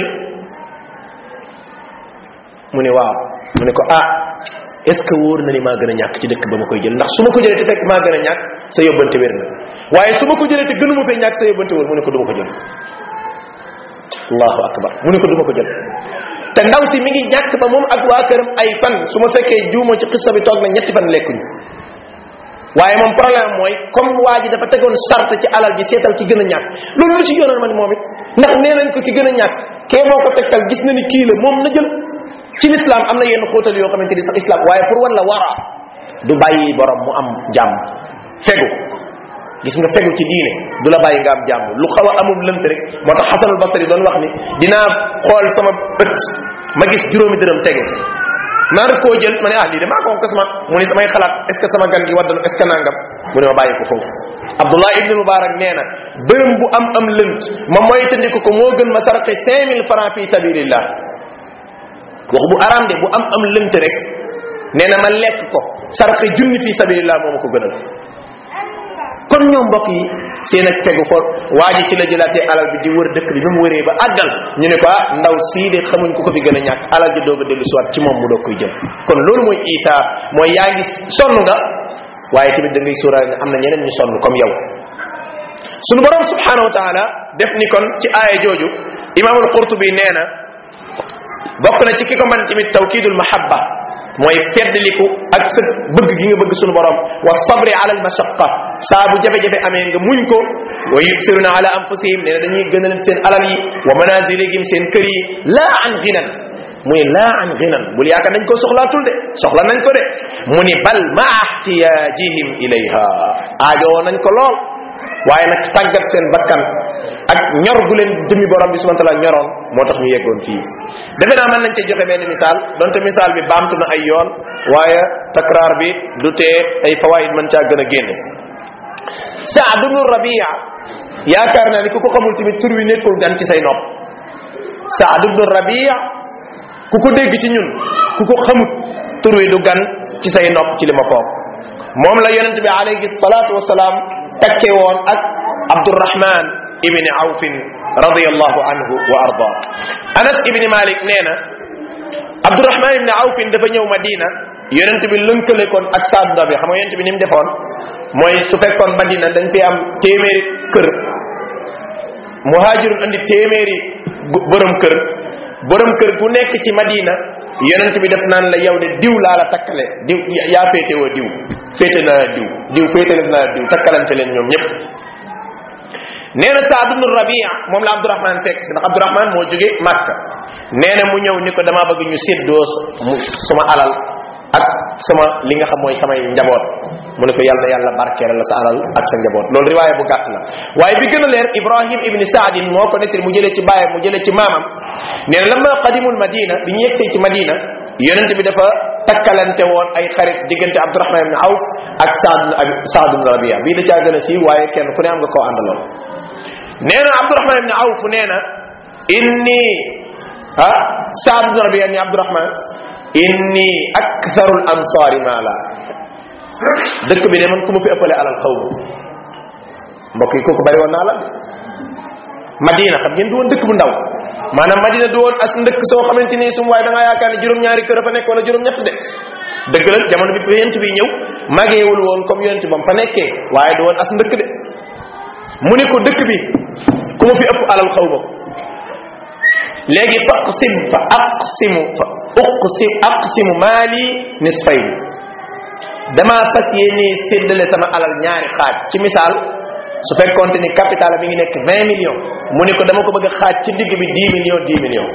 [SPEAKER 1] mu ne waaw mu ne ko ah est ce que wóor na ni maa gën a ñàkk ci dëkk ba ma koy jël ndax su ma ko jëlee te fekk maa gën a ñàkk sa yóbbante wér na waaye su ma ko jëlee te gënuma fee ñàkk sa yóbbante wóor mu ne ko du ma ko jël allahu akbar mu ne ko du ma ko jël te ndaw si mi ngi ñàkk ba moom ak waa këram ay fan su ma fekkee juuma ci xissa bi toog na ñetti fan lekkuñu waaye moom problème mooy comme waa ji dafa tegoon sart ci alal ji seetal ki gën a ñàkk loolu lu ci yoonal ma ni moom it ndax nee nañ ko ki gën a ñàkk kee moo ko tegtal gis na ni kii la moom na jël ci l'islam am na yenn xóotal yoo xamante ni sax islam waaye pour wan la wara du bàyyi borom mu am jàmm fegu gis nga fegu ci diine du la bàyyi nga am jàmm lu xaw a amul lënt rek moo tax xasanul basari doon wax ni dinaa xool sama bët ma gis juróomi dërëm tege maa koo jël ma ne ah lii de maa ko kas ma mu ne samay xalaat est ce que sama gan gi waddal est ce que nangam mu ne ma bàyyi ko foofu abdullah ibn mubarak nee na bërëm bu am am lënt ma moytandiku ko moo gën ma sarqi 5000 francs fi sabilillah wax bu araam de bu am am lënt rek nee na ma lekk ko sarqi junni fi sabilillah moo ma ko gënal kon ñoom mbokk yi seen ak fegu xool waa ji ci la jëlaatee alal bi di wër dëkk bi ba mu wëree ba àggal ñu ne ko ah ndaw sii de xamuñ ku ko fi gën a ñàkk alal ji doog a dellu siwaat ci moom mu doog koy jël kon loolu mooy itaar mooy yaa ngi sonn nga waaye tamit da ngay sóoraale ne am na ñeneen ñu sonn comme yow sunu borom subhanahu wa taala def ni kon ci aaya jooju imaamul qurtubi nee na bokk na ci ki ko man tamit tawkidul mahabba mooy feddliku ak sa bëgg gi nga bëgg sunu borom wa sabri ala al mashaqa saa bu jafe-jafe amee nga muñ ko wa yusiruna ala anfusihim nee na dañuy gënal seen alal yi wa manazilihim seen kër yi laa an ginan mu ni laa an ginan bul yaakaar nañ ko soxlaatul de soxla nañ ko de mu ni bal ma ihtiyajihim ilayha aajowoo nañ ko lool waaye nag tàggat seen bakkan ak ñor gu leen jëmi borom bi subhanahu wa taala ñoroon moo tax ñu yeggoon fii defe naa mën nañ cee joxe benn misaal donte misaal bi baamtu na ay yoon waaye takraar bi du tee ay fawaid mën caa gën a génne saad ibnu rabia yaakaar naa ni ku ko xamul tamit tur wi nekkul gan ci say nopp saad ibnu rabia ku ko dégg ci ñun ku ko xamut tur wi du gan ci say nopp ci li ma foog moom la yonente bi alayhi salatu wasalaam takke woon ak abdurrahman ibni awfin radiallahu anhu wa arda anas ibni malik nee na abdurrahman ibni awfin dafa ñëw madina yonent bi lënkale kon ak saadu bi xam nga yonent bi ni mu defoon mooy su fekkoon madina dañ fi am téeméeri kër muhajirun andi téeméeri borom kër borom kër gu nekk ci madina yonent bi def naan la yow de diw laa la takkale diw yaa féete woo diw féete na la diw diw féete na la diw takkalante leen ñoom ñëpp nee na saad ibnu rabia moom la abdourahman fekk si ndax abdourahman moo jóge màkka nee na mu ñëw ni ko dama bëgg ñu séddoo mu suma alal ak sama li nga xam mooy samay njaboot mu ne ko yàlla yàlla barkeel la sa alal ak sa njaboot loolu riwaaya bu gàtt la waaye bi gën a leer ibrahim ibni saadin moo ko nettali mu jëlee ci baayam mu jëlee ci maamam nee na lamma qadimul madina bi ñu yegsee ci madina yonent bi dafa takkalante woon ay xarit diggante abdourahman ibni awf ak saad saad ibn rabia bii da caa gën a siiw waaye kenn ku ne am nga koo àndaloon nee na abdourahman ibni awf nee na inni ah saad ibn rabia ni abdourahman inni aktharul ansaari maala dëkk bi de man ku ma fi ëppale alal xaw ma mbokk yi kooku bari woon naa alal de madina xam ngeen du woon dëkk bu ndaw maanaam madina du woon as ndëkk soo xamante ni sum waaye da ngaa yaakaar ne juróom-ñaari kër a fa nekk wala juróom-ñett de dëgg la jamono bi yonent bi ñëw màggeewul woon comme yonent bam fa nekkee waaye du woon as ndëkk de mu ne ko dëkk bi ku ma fi ëpp alal xaw ma ko léegi fa aqsim fa aqsimu fa uqsim aqsimu maali nisfayni damaa fas yéene séddale sama alal ñaari xaaj ci misaal su fekkoonte ni capital mi ngi nekk 20 millions mu ne ko dama ko bëgg a xaaj ci digg bi 10 millions 10 millions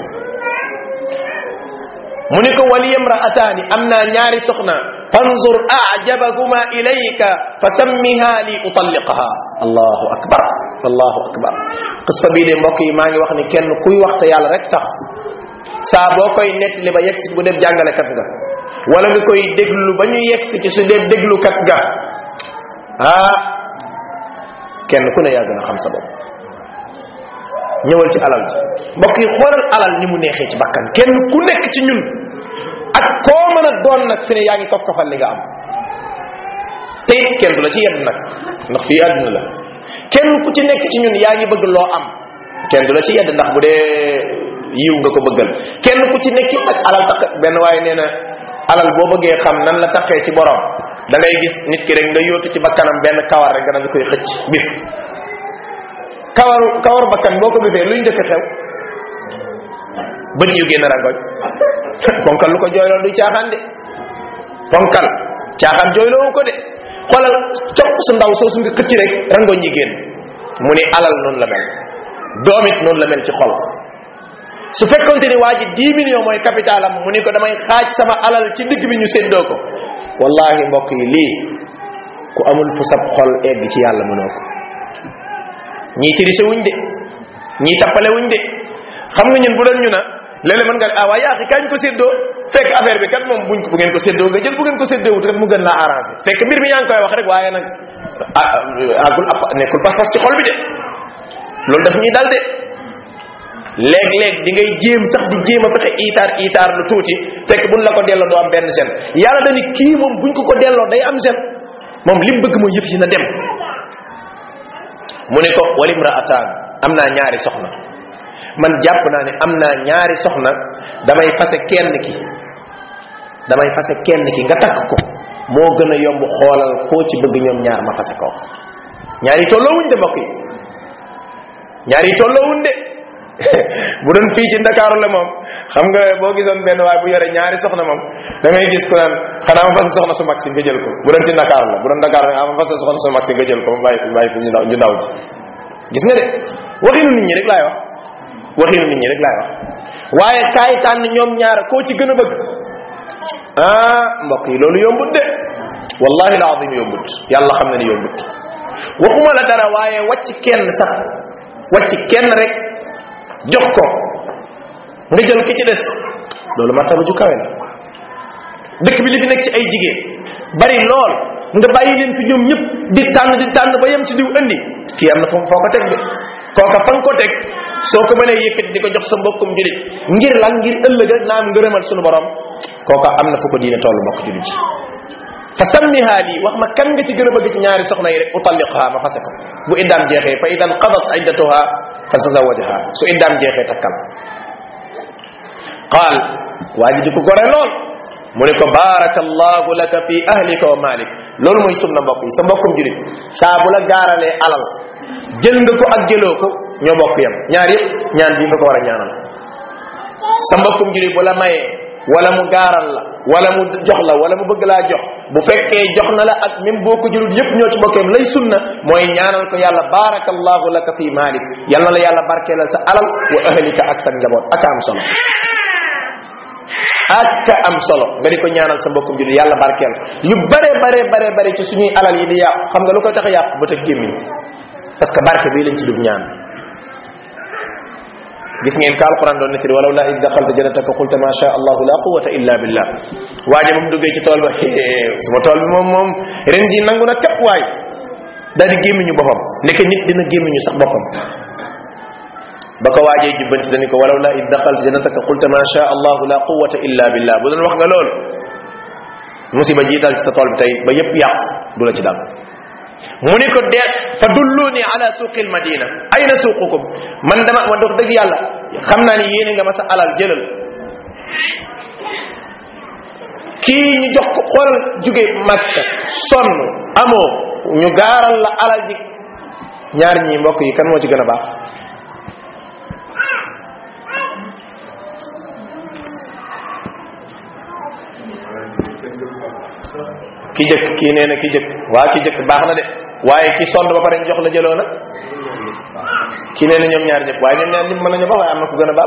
[SPEAKER 1] mu ne ko waliyam ra'ataani am naa ñaari soxna fanzur a'jabahuma ilayka fa sammiha li utalliqaha allahu akbar allahu akbar qissa bii de mbokk yi maa ngi wax ni kenn kuy waxta yàlla rek tax saa boo koy nettali ba yegsi bu def jàngalekat nga wala nga koy déglu ba ñu yegsi ci su dee déglukat nga ah kenn ku ne yaa gën a xam sa bopp ñëwal ci alal ji mbokk yi xoolal alal ni mu neexee ci bakkan kenn ku nekk ci ñun ak koo mën a doon nag fi ne yaa ngi kof kofal li nga am te it kenn du la ci yedd nag ndax fii àdduna la kenn ku ci nekk ci ñun yaa ngi bëgg loo am kenn du la ci yedd ndax bu dee yiw nga ko bëggal kenn ku ci nekk ak alal takk benn waaye nee na alal boo bëggee xam nan la takkee ci borom da ngay gis nit ki rek nga yóotu ci bakkanam benn kawar rek nga koy xëcc bif kawaru kawaru bakkan boo ko bifee luy njëkk xew bët yu génn rangoñ ponkal lu ko jooyloo du caaxaan de ponkal caaxaan jooyloo ko de xoolal copp su ndaw soosu nga xëcc rek rangoñ yi génn mu ni alal noonu la mel doomit noonu la mel ci xol su fekkonte ni waa ji 10 millions mooy capital am mu ni ko damay xaaj sama alal ci digg bi ñu séddoo ko wallahi mbokk yi lii ku amul fu sab xol egg ci yàlla mënoo ko ñii tirise wuñ de ñii tappale wuñ de xam nga ñun bu doon ñu na léeg-léeg mën nga ah waa yaa xi kañ ko séddoo fekk affaire bi kat moom buñ ko bu ngeen ko séddoo nga jël bu ngeen ko séddoo wut rek mu gën laa arrangé fekk mbir mi yaa ngi koy wax rek waaye nag agul nekkul pas-pas ci xol bi de loolu daf ñuy dal de léeg-léeg di ngay jéem sax di jéem a fexe itaar itaar lu tuuti fekk buñ la ko delloo doo am benn sen yàlla dani kii moom buñ ko ko delloo day am sen moom lim bëgg mooy yëf yi na dem mu ne ko walim ra'ataan am naa ñaari soxna man jàpp naa ne am naa ñaari soxna damay fase kenn ki damay fase kenn ki nga takk ko moo gën a yomb xoolal koo ci bëgg ñoom ñaar ma fase koo ñaari tolloowuñ de mbokk yi ñaari tolloowuñ de bu doon fii ci ndakaaru la moom xam nga boo gisoon benn waay bu yore ñaari soxna moom da ngay gis ku naan xanaa ma fase soxna su mag si nga jël ko bu doon ci ndakaaru la bu doon ndakaaru la ma fase soxna su mag si nga jël ko ma bàyyi bàyyi fi ñu ndaw ñu ndaw ji gis nga de waxinu nit ñi rek laay wax waxinu nit ñi rek laay wax waaye kaay tànn ñoom ñaar koo ci gën a bëgg ah mbokk yi loolu yombut de wallahi alazim yombut yàlla xam na ni yombut waxuma la dara waaye wàcc kenn sax wàcc kenn rek jox ko nga jël ki ci des loolu martaba ju kawe la dëkk bi li fi nekk ci ay jigéen bari lool nga bàyyi leen fi ñoom ñëpp di tànn di tànn ba yem ci diw andi kii am na foo foo ko teg de kooka fa nga ko teg soo ko mënee yëkkati di ko jox sa mbokkum julit ngir lan ngir ëllëg rek naam ngërëmal sunu borom kooka am na fu ko diine toll mbokk julit ci fa sammiha lii wax ma kan nga ci gën a bëgg ci ñaari soxna yi rek utalliqha ma fase ko bu iddaam jeexee fa idan qadat iddatuha fa tazawajha su iddaam jeexee takkal qaal waa ji di ko gore lool mu ne ko barakallahu laka fi ahlika wa malik loolu mooy sunna mbokk yi sa mbokkum julit saa bu la gaaralee alal jël nga ko ak jëloo ko ñoo bokk yam ñaar yëpp ñaan bii nga ko war a ñaanal sa mbokkum julit bu la mayee wala mu gaaral la wala mu jox la wala mu bëgg laa jox bu fekkee jox na la ak même boo ko jëlut yëpp ñoo ci bokkeem lay sunna mooy ñaanal ko yàlla barakallahu laka fi malik yal na la yàlla barkeelal sa alal wa ahlika ak sa njaboot ak am solo ak am solo nga di ko ñaanal sa mbokkum jullit yàlla barkeel yu bare bare bare bare ci suñuy alal yi di yàqu xam nga lu koy tax a yàqu bët ak gémmiñ parce que barke bii lañ ci dugg ñaan gis ngeen ka alquran doon nettali walaw la id daxalta jannataka qulta ma sha allahu la quwata illa billah waaje moom duggee ci tool ba suma tool bi moom moom ren ji nangu na képp waay daal di gémmiñu boppam nekk nit dina gémmiñu sax boppam ba ko waajee jubbanti dañu ko walaw la id daxalta jannataka qulta ma sha allahu la quwata illa billah bu doon wax nga loolu musiba ji dal ci sa tool bi tey ba yépp yàq du la ci dal mu ni ko deet fa dulluni ala suuqil madina ayna suuqukum man dama ma dox dëgg yàlla xam naa ni yéene nga ma sa alal jëlal kii ñu jox ko xoolal jóge makka sonn amoo ñu gaaral la alal ji ñaar ñii mbokk yi kan moo ci gën a baax ki jëkk kii nee na ki jëkk waa ki jëkk baax na de waaye ki sonn ba pare ñu jox la jëloo na ki nee na ñoom ñaar ñëpp waaye ñoom ñaar ñëpp mën nañu baax waaye am na ku gën a baax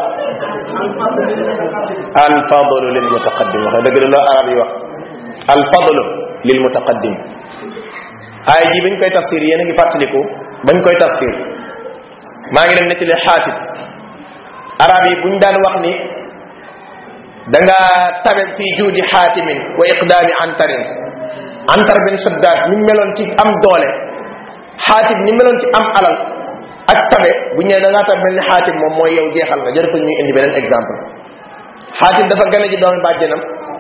[SPEAKER 1] al fadlu lil mutaqaddim wax dëgg la loo arab yi wax al fadlu lil mutaqaddim aay ji bañ koy tafsir yéen a ngi fàttaliku bañ koy tafsir maa ngi dem nettali xaatib arab yi buñ daan wax ni da nga tabe fii juudi xaatimin wa iqdaami antarin antar bin saddaad ni meloon ci am doole xaatim ni meloon ci am alal ak tabe bu ñëwee da ngaa tab mel ni xaatim moom mooy yow jeexal nga jërëtul ñuy indi beneen exemple xaatim dafa gane ji doomi bàjjenam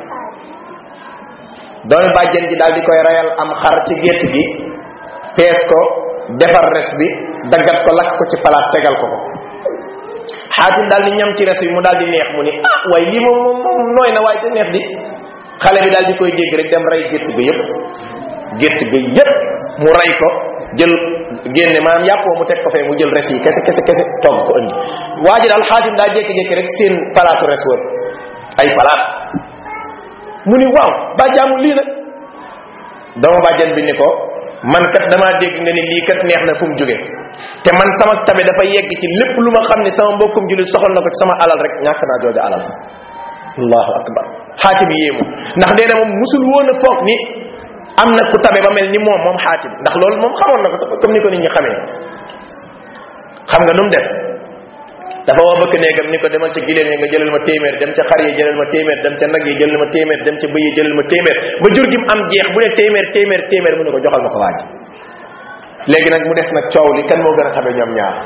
[SPEAKER 1] doomi bàjjen ji daal di koy rayal am xar ci gétt gi pees ko defar res bi daggat ko lakk ko ci palaat tegal ko ko xaatim daal di ñam ci res bi mu daal di neex mu ni ah waaye lii moom moom moom nooy na waaye te neex di xale bi daal di koy dégg rek dem rey gétt ga yépp gétt ga yépp mu rey ko jël génne maanaam yàppoo mu teg ko fee mu jël res yi kese kese kese togg ko indi waa ji daal xaatim daa jékki-jékki rek seen palaatu res wër ay palaat mu ni waaw ba jaamu lii nag dama bàjjan bi ni ko man kat damaa dégg nga ni lii kat neex na fu mu jóge te man sama tabe dafa yegg ci lépp lu ma xam ne sama mbokkum jullit soxal na ko ci sama alal rek ñàkk naa jooja alal allahu akbar xaatim yéemu ndax nee na moom musul woon a foog ni am na ku tabe ba mel ni moom moom xaatim ndax loolu moom xamoon na ko sax comme ni ko nit ñi xamee xam nga nu mu def dafa woo bëkk néegam ni ko demal ca giléem yi nga jëlal ma téeméer dem ca xar yi jëlal ma téeméer dem ca nag yi jëlal ma téeméer dem ca bëy yi jëlal ma téeméer ba jur gi mu am jeex bu ne téeméer téeméer téeméer mu ne ko joxal ma ko waaj léegi nag mu des nag coow li kan moo gën a tabe ñoom ñaar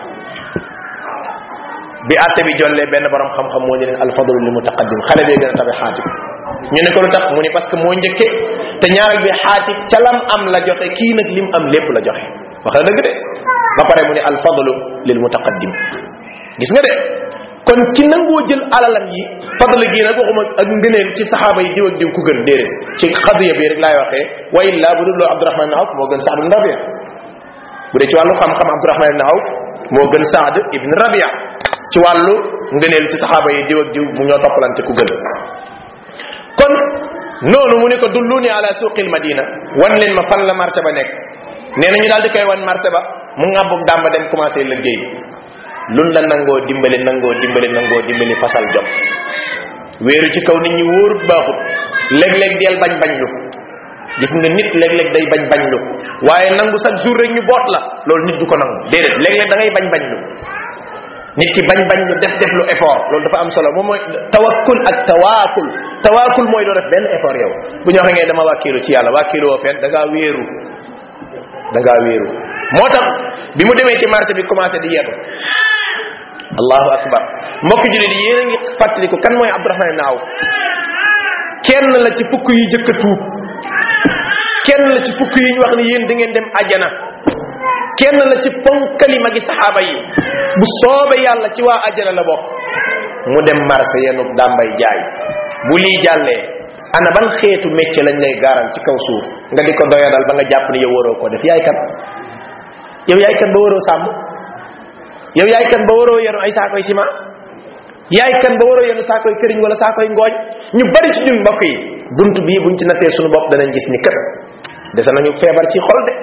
[SPEAKER 1] bi àtte bi jollee benn borom xam-xam moo ñu leen alfadlu li mutaqaddim xale bee gën a tabe xaatib ñu ne ko lu tax mu ni parce que moo njëkke te ñaareel bi xaatib ca lam am la joxe kii nag lim am lépp la joxe wax na dëgg de ba pare mu ni alfadlu lil mutaqaddim gis nga de kon ki nangoo jël alalam yi fadl gi nag waxuma ak ngëneel ci saxaaba yi diw ak diw ku gën déedéet ci xadiya bi rek laay waxee wa illa bu dul loo abdurahman ibn awf moo gën saad ibn rabia bu dee ci wàllu xam-xam abdurahman ibn awf moo gën saad ibn rabia ci wàllu ngëneel ci saxaaba yi diw ak diw mu ñoo toppalante ku gën kon noonu mu ne ko dulluni ala suqil madina wan leen ma fan la marché ba nekk nee na ñu daal di koy wan marché ba mu ngàbbub dàmba dem commencé liggéey lun la nangoo dimbali nangoo dimbali nangoo dimbali fasal jom wéeru ci kaw nit ñi wóorut baaxut léeg-léeg deel bañ bañ lu gis nga nit léeg-léeg day bañ bañ lu waaye nangu chaque jour rek ñu boot la loolu nit du ko nangu déedéet léeg-léeg da ngay bañ bañ lu nit ki bañ bañ lu def def lu effort loolu dafa am solo moom mooy tawakkul ak tawaakul tawaakul mooy doo def benn effort yow bu ñu waxee ngay dama wàkkiilu ci yàlla wàkkiilu woo fenn da ngaa wéeru da ngaa wéeru moo tax bi mu demee ci marché bi commencé di yetu allahu akbar mbokki julit yi yéen a ngi fàttaliku kan mooy abdourahman ibn awf kenn la ci fukk yi jëkk a tuub kenn la ci fukk yi ñu wax ni yéen da ngeen dem ajana kenn la ci ponkali magi saxaaba yi bu soobe yàlla ci waa ajana la bokk mu dem marché yenu dàmbay jaay bu lii jàllee ana ban xeetu métier lañ lay gaaral ci kaw suuf nga di ko doyadal ba nga jàpp ni yow waroo ko def yaay kan yow yaay kan ba waroo sàmm yow yaay kan ba waroo yenu ay saakoy ciment yaay kan ba waroo yenu saakoy këriñ wala saakoy ngooñ ñu bari ci ñun mbokk yi bunt bii buñ ci nattee suñu bopp danañ gis ni kët dese nañu feebar ci xol de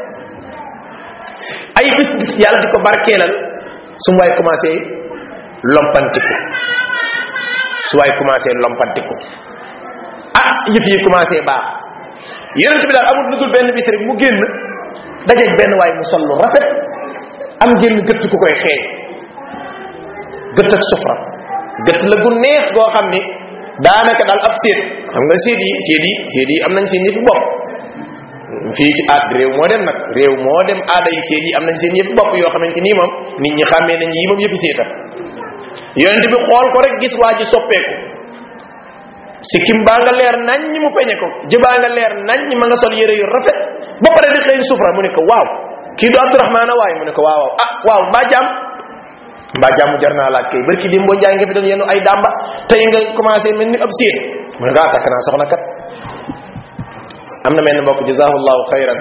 [SPEAKER 1] ay bis yàlla di ko barkeelal su waay commencé lompantiku su waay commencé lompantiku ah yëf yi commencé baax yonent bi daal amul lu dul benn bis rek mu génn dajeeg benn waay mu sol lu rafet am génn gëtt ku koy xeeñ gëtt ak sufra gëtt la gu neex goo xam ni daanaka daal ab séet xam nga séet yi séet yi séet yi am nañ seen yëfi bopp fii ci aad réew moo dem nag réew moo dem aada yi séet yi am nañ seen yëfi bopp yoo xamante nii moom nit ñi xàmmee nañ yi moom yëfi séetam yonent bi xool ko rek gis waa ji soppeeku sikkim baa nga leer nañ ñi mu peñe ko jëbaa nga leer nañ ñi ma nga sol yére yu rafet ba pare di xëy sufra mu ne ko waaw kii du abdourahmana waay mu ne ko waaw waaw ah waaw mbaa jàmm mbaa jàmm jar naa laaj kay barki dim boo njaay nga fi doon yenu ay dàmba tey nga commencé mel ni ab séet mu ne ko ah takk naa soxna kat am na mel ni mbokk jazahullahu xayran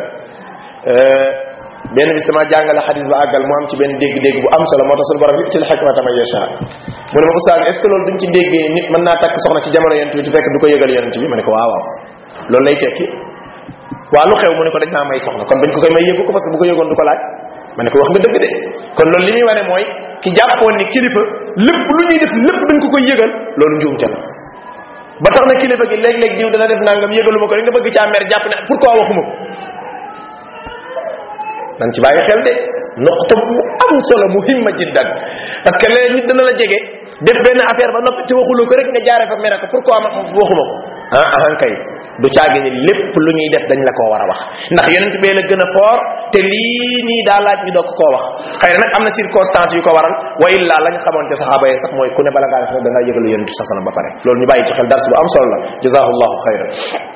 [SPEAKER 1] benn bis dama jàngale xadis ba àggal mu am ci benn dégg-dégg bu am solo moo tax suñu borom yu'til hikmata man yasha mu ne ma oustaz est ce que loolu duñ ci déggee nit mën naa takk soxna ci jamono yonent bi te fekk du ko yëgal yonent bi ma ne ko waaw waaw loolu lay tekki waa lu xew mu ne ko dañ maa may soxna kon bañ ko koy may yëgu ko parce que bu ko yëgoon du ko laaj ma ne ko wax nga dëgg de kon loolu li muy wane mooy ki jàppoon ni kilifa lépp lu ñuy def lépp dañ ko koy yëgal loolu njuumte la ba tax na kilifa gi léeg-léeg diw dana def nangam yëgalu ma ko rek nga bëgg caa mer jàpp ne pourquoi waxuma ko nan ci bàyyi xel de noqta bu am solo muhimma jiddan parce que léeg nit dana la jege def benn affaire ba noppi te waxuloo ko rek nga jaare fa mere ko pourquoi ma waxuma ko ah ah kay du caagi ni lépp lu ñuy def dañ la koo war a wax ndax yonent bee la gën a foor te lii nii daa laaj ñu doog koo wax xëy na nag am na circonstance yu ko waral wa illa la nga xamoon te saxaaba yi sax mooy ku ne bala ngaa def nag da ngaa yëgalu yonent sa ba pare loolu ñu bàyyi ci xel dars bu am solo la jazahullahu xayran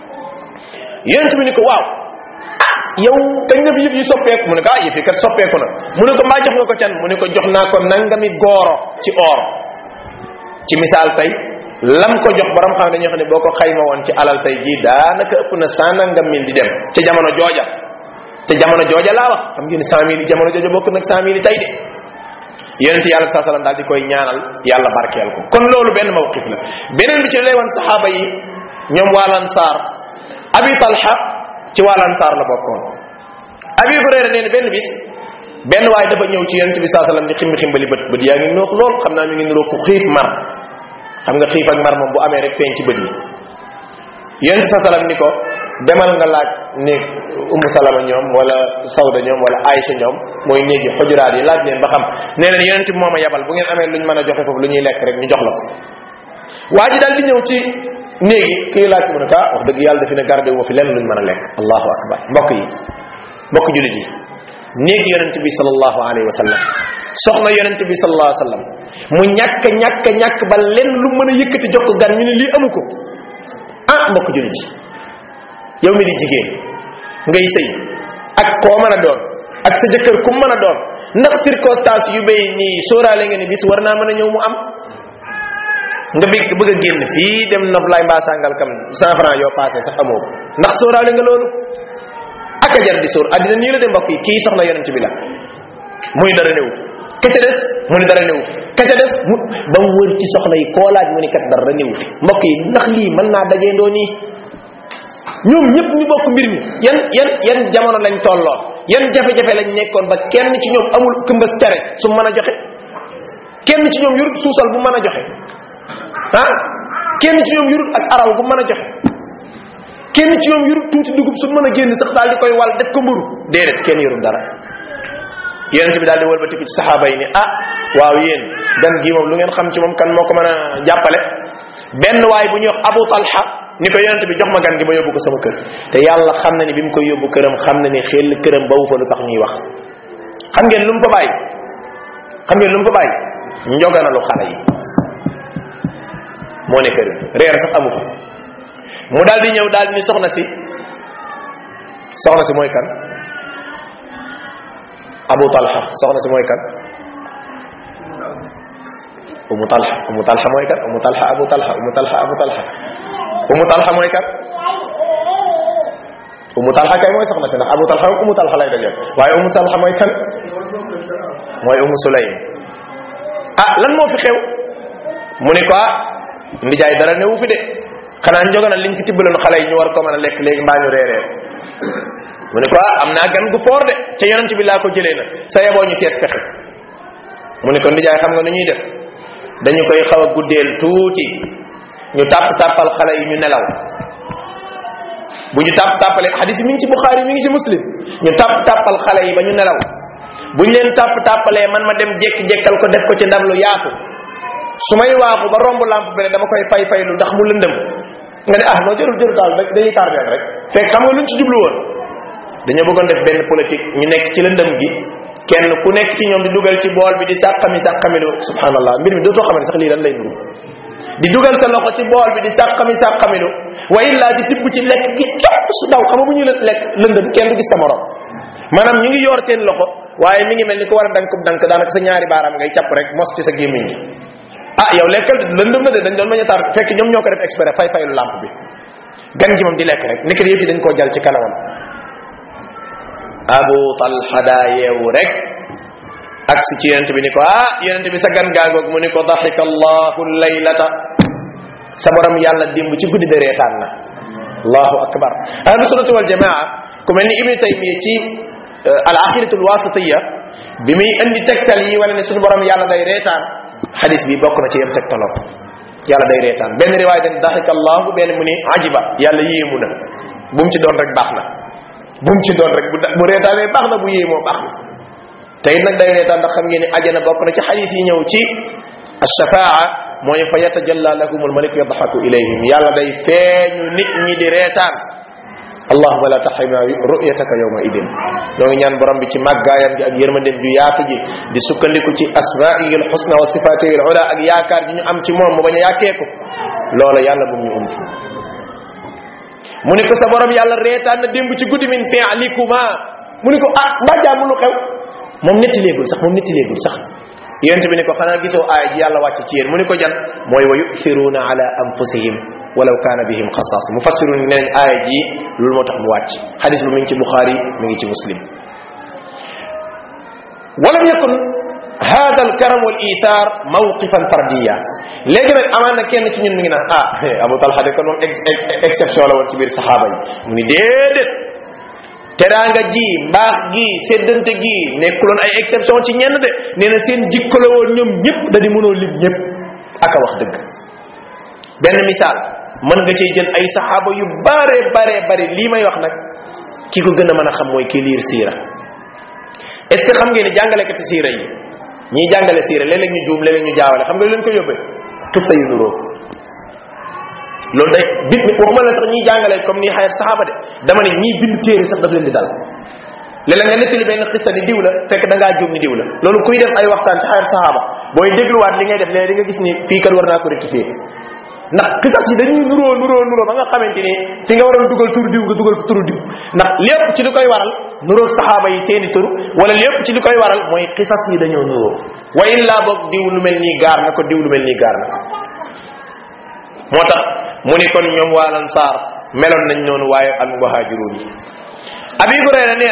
[SPEAKER 1] yonent bi ni ko waaw yow kañ nga fi yëf yi soppeeku mu ne ko ah yëf yi kat soppeeku na mu ne ko mbaa jox nga ko can mu ne ko jox naa ko nangami gooro ci or ci misaal tey lam ko jox borom xam dañoo xam ne boo ko xayma woon ci alal tey jii daanaka ëpp na cent nangam mille di dem ca jamono jooja te jamono jooja laa wax xam ngeen cent mille jamono jooja bokk nag cent mille tey de yonent yàlla saa salaam daal di koy ñaanal yàlla barkeel ko kon loolu benn mawqif la beneen bi ci lay wan saxaaba yi ñoom waa lansaar abi talha ci waa lansaar la bokkoon abi hurayra nee na benn bis benn waay dafa ñëw ci yonent bi saa salaam di ximbi ximbali bët bët yaa ngi noox lool xam naa mi ngi niroo ku xiif mar xam nga xiif ak mar moom bu amee rek feeñ ci bët yi yonent sa salam ni ko demal nga laaj néeg umu salama ñoom wala sawda ñoom wala aïcha ñoom mooy néeg yi xujuraat yi laaj leen ba xam nee leen yonent bi moo ma yabal bu ngeen amee luñ mën a joxe foofu lu ñuy lekk rek ñu jox la ko waa ji daal di ñëw ci néeg yi kii laaj mu ne ko ah wax dëgg yàlla dafi ne gardé wu fi lenn luñ mën a lekk allahu akbar mbokk yi mbokk julit yi néeg yonent bi sallallahu alayhi wa sallam soxna yonent bi sallallahu alayhi wa sallam mu ñàkk ñàkk ñàkk ba lenn lu mën a yëkkati jox ko gan ñu ne lii amu ko ah mbokk julit yi yow mi di jigéen ngay sëy ak koo mën a doon ak sa jëkkër ku mën a doon ndax circonstance yu bay nii sóoraale nga ni bis war naa mën a ñëw mu am nga bëgg bëgg a génn fii dem nof lay mbaa sàngal kam cent franc yoo passé sax amoo ko ndax sóoraale nga loolu ak a jar di sóor àddina nii la de mbokk yi kii soxna yonent bi la muy dara néew ka ca des mu ni dara néew ka ca des mu ba mu wër ci soxna yi koo laaj mu ni kat dara néew fi mbokk yi ndax lii mën naa dajee ndoo nii ñoom ñëpp ñu bokk mbir mi yan yan yan jamono lañ tolloon yan jafe-jafe lañ nekkoon ba kenn ci ñoom amul këmbas tere su mën a joxe kenn ci ñoom yurut suusal bu mën a joxe ah kenn ci ñoom yurut ak araw bu mën a joxe kenn ci ñoom yurut tuuti dugub su mën a génn sax daal di koy wal def ko mburu déedéet kenn yurut dara yonent bi daal di wëlbatiku ci saxaaba yi ni ah waaw yéen gan gi moom lu ngeen xam ci moom kan moo ko mën a jàppale benn waay bu ñuy wax Abu Talha ni ko yonent bi jox ma gan gi ma yóbbu ko sama kër te yàlla xam na ni bi mu koy yóbbu këram xam na ni xel këram ba wu fa lu tax ñuy wax xam ngeen lu mu ko bàyyi xam ngeen lu mu ko bàyyi njoganalu xale yi moo ne këram reer sax amu ko mu daal di ñëw daal di ni soxna si soxna si mooy kan Abu Talha soxna si mooy kan Umu Talha Umu Talha mooy kan Umu Talha Abu Talha Umu Talha Abu Talha Umu Talha mooy kan Umu Talha kay mooy soxna si ndax Abu Talha Umu Talha lay dajeel waaye Umu Talha mooy kan mooy Umu Sulaym ah lan moo fi xew mu ni ko ah ndijaay dara newu fi de xanaa njogana liñ fi tibbaloon xale yi ñu war ko mën a lekk léegi mbaa ñu reeree mu ni ko ah am naa gan gu foor de ca yonent bi laa ko jëlee na sa yeboo ñu seet pexe mu ni ko ndijaay xam nga nu ñuy def dañu koy xaw a guddeel tuuti ñu tàpp tàppal xale yi ñu nelaw bu ñu tàpp tàppalee xadis mi ngi ci buxaari mi ngi ci muslim ñu tàpp tàppal xale yi ba ñu nelaw bu ñu leen tàpp tàppalee man ma dem jekki-jekkal ko def ko ci ndab lu yaatu su may waaxu ba romb lamp bi rek dama koy fay faylu ndax mu lëndëm nga ne ah noo jërul jërul daal rek dañuy tardeel rek fekk xam nga luñ ci jublu woon dañoo bëggoon def benn politique ñu nekk ci lëndëm gi kenn ku nekk ci ñoom di dugal ci bool bi di sàqami sàqamilu subhanallah mbir mi dootoo xamante sax lii lan lay nuru di dugal sa loxo ci bool bi di sàqami sàqamilu wa illa di tibb ci lekk gi képp su daw xam nga bu ñu lekk lëndëm kenn du gis sa morom maanaam ñu ngi yor seen loxo waaye mi ngi mel ni ko war a dankub dank daanaka sa ñaari baaraam ngay capp rek mos ci sa gémmiñ gi ah yow lekkal lëndëm na de dañ doon bañ a tar fekk ñoom ñoo ko def exprès fay faylu lampe bi gan gi moom di lekk rek nekk yëf yi dañ koo jal ci kanamam abu talha daa yeewu rek ak si ci yonent bi ni ko ah yonent bi sa gan gaangoog mu ni ko daxika allahu laylata sa borom yàlla dimb ci guddi de reetaan na allahu akbar ahlu sunnati wal jamaa ku mel ni ibni taymiya ci al aqidatu al wasitiya bi muy indi tegtal yi wala ne suñu borom yàlla day reetaan xadis bi bokk na ci yem tegtaloo yàlla day reetaan benn riwaay den daxika allahu benn mu ni ajiba yàlla yéemu na bu mu ci doon rek baax na bu mu ci doon rek bu bu reetaanee baax na bu yéemoo baax na te it nag day reetaan ndax xam ngeen ni ajana bokk na ci xadis yi ñëw ci alshafaa mooy fa yatajalla lahum almalik yadxaku ilayhim yàlla day feeñu nit ñi di reetaan allahuma la taxrimna ru'yataka yawma idin ñoo ngi ñaan borom bi ci màggaayam gi ak yërmandem ju yaatu ji di sukkandiku ci asmaihi alxusna wa sifatihi alula ak yaakaar ji ñu am ci moom mu bañ a yàkkeeku loola yàlla bu ñu ump mu ni ko sa borom yàlla reetaan na démb ci guddi min fi'likuma mu ni ko ah mbaa jaamu lu xew moom netti léegul sax moom netti léegul sax yonent bi ni ko xanaa gisoo aaya ji yàlla wàcc ci yéen mu ni ko jan mooy wa yu'thiruna ala anfusihim walaw kaana bihim xasaas mufassirun ne nañ aaya ji loolu moo tax mu wàcc xadis bi mi ngi ci buxaari mi ngi ci muslim walam yakun hada al karam wal ithar mawqifan fardiya léegi nag amaan na kenn ci ñun mi ngi naan ah abu talha de kon moom exception la woon ci biir saxaaba yi mu ni déedéet teraanga ji mbaax gi séddante gi nekkuloon ay exception ci ñenn de nee na seen jikko la woon ñoom ñëpp da di mënoo lim ñëpp aka wax dëgg benn misaal mën nga cee jël ay saxaaba yu bare bare bare lii may wax nag ki ko gën a mën a xam mooy ki liir siira est ce que xam ngeen ni jàngalekati siira yi ñiy jàngale siira léeg-léeg ñu juum léeg-léeg ñu jaawale xam nga lu leen ko yóbbee xissa yu nuróo loolu day bit waxuma la sax ñiy jàngale comme ni xayat saxaaba de dama ne ñiy bind téere sax daf leen di dal léeg-léeg nga nettali benn xissa ni diw la fekk da ngaa juum ni diw la loolu kuy def ay waxtaan ci xayat saxaaba booy dégluwaat li ngay def léegi di nga gis ni fii kat war naa ko rectifier ndax xisas yi dañuy nuroo nuroo nuroo ba nga xamante ni fi nga waroon dugal tur diw nga dugal ko turu diw ndax lépp ci li koy waral nuroo saxaaba yi seeni tur wala lépp ci li koy waral mooy xisas yi dañoo nuroo wa illa boog diw lu mel nii gaar na ko diw lu mel nii gaar na ko moo tax mu ni kon ñoom waa lansaar meloon nañ noonu waaye al muhaajiruun yi abi hurayra nee na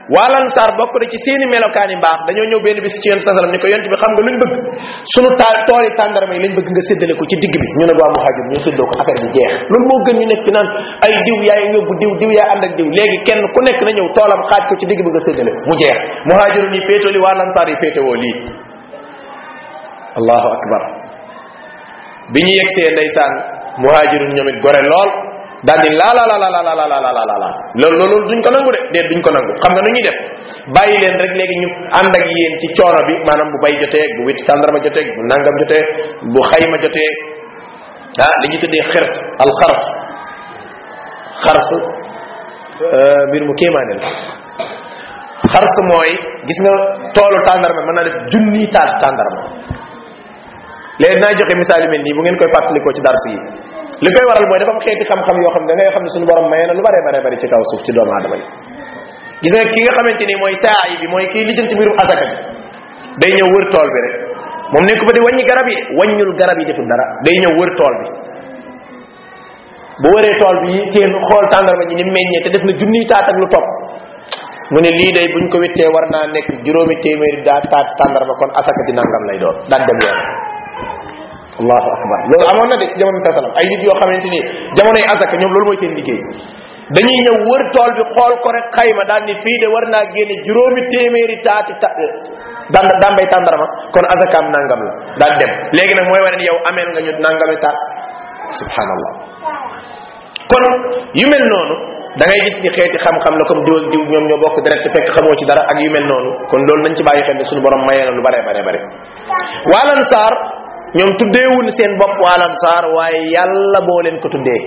[SPEAKER 1] waa lansaar bokk na ci seeni melokaani mbaax dañoo ñëw benn bis ci yonent sallam ni ko yonent bi xam nga luñ bëgg sunu taal tool yi tàndarma yi lañ bëgg nga séddale ko ci digg bi ñu ne waa muhajir ñu séddoo ko affaire bi jeex loolu moo gën ñu nekk fi naan ay diw yaay yóbbu diw diw yaa ànd ak diw léegi kenn ku nekk na ñëw toolam xaaj ko ci digg bi nga séddale mu jeex muhajiru ni féetoo li waa lansaar yi féetewoo lii allahu akbar bi ñu yegsee ndeysaan muhajirun ñoom it gore lool daal di la la la la la la la la la la loolu loolu duñ ko nangu de déet duñ ko nangu xam nga nu ñuy def bàyyi leen rek léegi ñu ànd ak yéen ci coono bi maanaam bu bay jotee bu witti tàndarma jotee bu nangam jotee bu xayma jotee ah li ñu tuddee xirs al xars xars mbir mu kéemaane la xars mooy gis nga toolu tàndarma mën naa def junni taat tàndarma léegi naa joxe misaal yu mel nii bu ngeen koy fàttalikoo ci dars yi li koy waral mooy dafa am xeeti xam-xam yoo xam ne da ngay xam ne suñu borom maye na lu bare bare bari ci kaw suuf ci doomu aadama yi gis nga ki nga xamante ni mooy saa yi bi mooy kii lijjanti mbirum asaka bi day ñëw wër tool bi rek moom nekk ba di wàññi garab yi wàññul garab yi deful dara day ñëw wër tool bi bu wëree tool bi teen xool tàndarma ji ni meññee te def na junniy taat ak lu topp mu ne lii day buñ ko wittee war naa nekk juróomi téeméeri daa taat tàndarma kon asaka di nangam lay doon daal dem yoon allahu akbar loolu amoon na de ci jamono sa salam ay nit yoo xamante ni jamonoy asaka ñoom loolu mooy seen liggéey dañuy ñëw wër tool bi xool ko rek xayma daal ni fii de war naa génne juróomi téeméeri taati ta daan dambay tàndarma kon asakaam nangam la daal dem léegi nag mooy wane ni yow ameel nga ñu nangami taat subhanallah kon yu mel noonu da ngay gis ni xeeti xam-xam la comme diw ak diw ñoom ñoo bokk direct fekk xamoo ci dara ak yu mel noonu kon loolu nañ ci bàyyi xel ne suñu borom mayee na lu bare bare bare waalan saar ñoom tuddeewul seen bopp waa lansaar waaye yàlla boo leen ko tuddee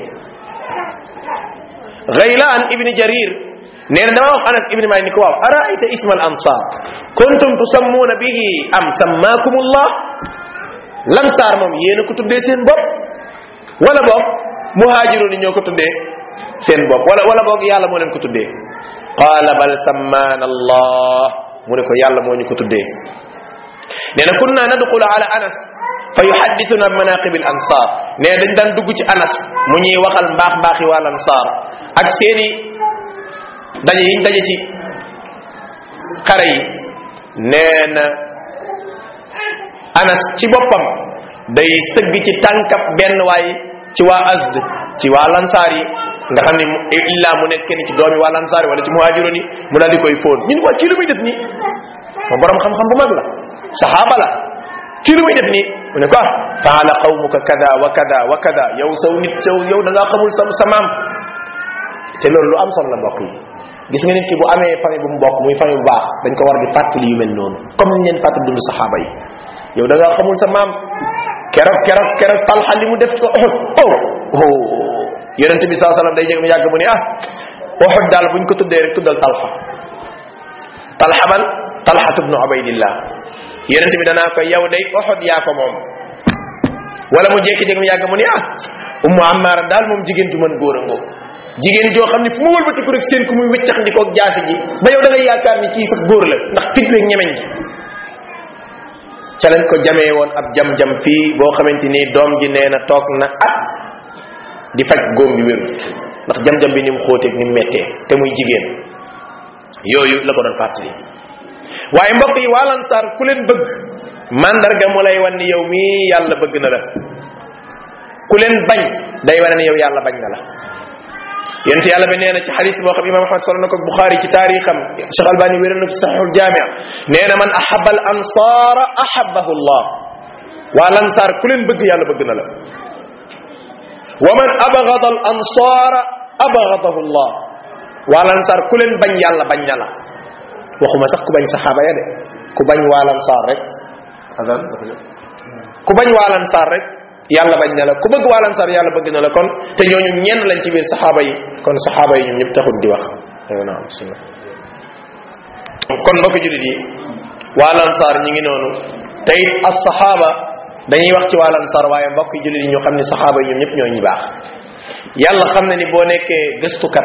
[SPEAKER 1] gaylaan ibni jarir nee na dama wax anas ibni malik ni ko waaw araayta isma al ansar kuntum tusammuuna bihi am sammaakumullah lansaar moom yéena ko tuddee seen bopp wala boog muhaajiroon ñoo ko tuddee seen bopp wala wala boog yàlla moo leen ko tuddee qaala bal sammaana allah mu ne ko yàlla moo ñu ko tuddee nee na kunna nadxulu ala anas fa yuhaddithuna manaqib al ansar nee dañ daan dugg ci anas mu ñuy waxal mbaax mbaaxi wal ansar ak seeni daje yiñ daje ci xare yi nee na anas ci boppam day sëgg ci tànkab benn waay ci waa asd ci waa lansaar yi nga xam ne illa mu nekk kenn ci doomi waa lansaar yi wala ci muhaajiroon yi mu daal di koy fóon ñu ne waa kii lu muy def nii moom borom xam-xam bu mag la saxaaba la kii lu muy def nii mu ne ko ah faala qawmuka kada wa kada wa kada yow saw nit saw yow da ngaa xamul sa sa maam te loolu lu am solo la mbokk yi gis nga nit ki bu amee famille bu mu bokk muy famille bu baax dañ ko war di fàttali yu mel noonu comme niñ leen fàttali dund saxaaba yi yow da ngaa xamul sa maam keroog keroog keroog talxa li mu def ko oh oh yonente bi saa sallam day jeg mu yàgg mu ne ah Uhud daal buñ ko tuddee rek tuddal talxa talxa ban talxatu bnu ubaydillah yonente bi danaa ko yow day Uhud yaa ko moom wala mu jekki-jekki mu yàgg mu ne ah ummu ammaara daal moom jigéen ju mën góor a ngoo jigéen joo xam ne fu mu wëlbatiku rek seen ku muy wëccax ndikoog jaasi ji ba yow da ngay yaakaar ni kii sax góor la ndax fit beeg ñemeñ gi ca lañ ko jamee woon ab jam-jam fii boo xamante ni doom ji nee na toog na at di faj góom bi wérut ndax jam-jam bi ni mu xóoteeg ni mu mettee te muy jigéen yooyu la ko doon fàttali waaye mbokk yi waa Ansaar ku leen bëgg mandarga mu lay wan ni yow mii yàlla bëgg na la ku leen bañ day wane ni yow yàlla bañ na la yent yàlla bi nee na ci xadis boo xam imam ahmad solo na ko buxaari ci taarixam cheikh albani wéral na ci saxiixul jaamia nee na man ahaba al ansaara ahabahu llah waa lansaar ku leen bëgg yàlla bëgg na la wa man abgada al ansaara abgadahu llah waa lansaar ku leen bañ yàlla bañ na la waxuma sax ku bañ saxaaba ya de ku bañ waa lansaar rek azan ku bañ waa lansaar rek yàlla bañ na la ku bëgg waa lansaar yàlla bëgg na la kon te ñooñu ñenn lañ ci biir saxaaba yi kon saxaaba yi ñoom ñëpp taxul di wax yow naam bismillah kon mbokk julit yi waa lansaar ñi ngi noonu te it as saxaaba dañuy wax ci waa lansaar waaye mbokk julit yi ñu xam ne saxaaba yi ñoom ñëpp ñoo ñi baax yàlla xam na ni boo nekkee gëstukat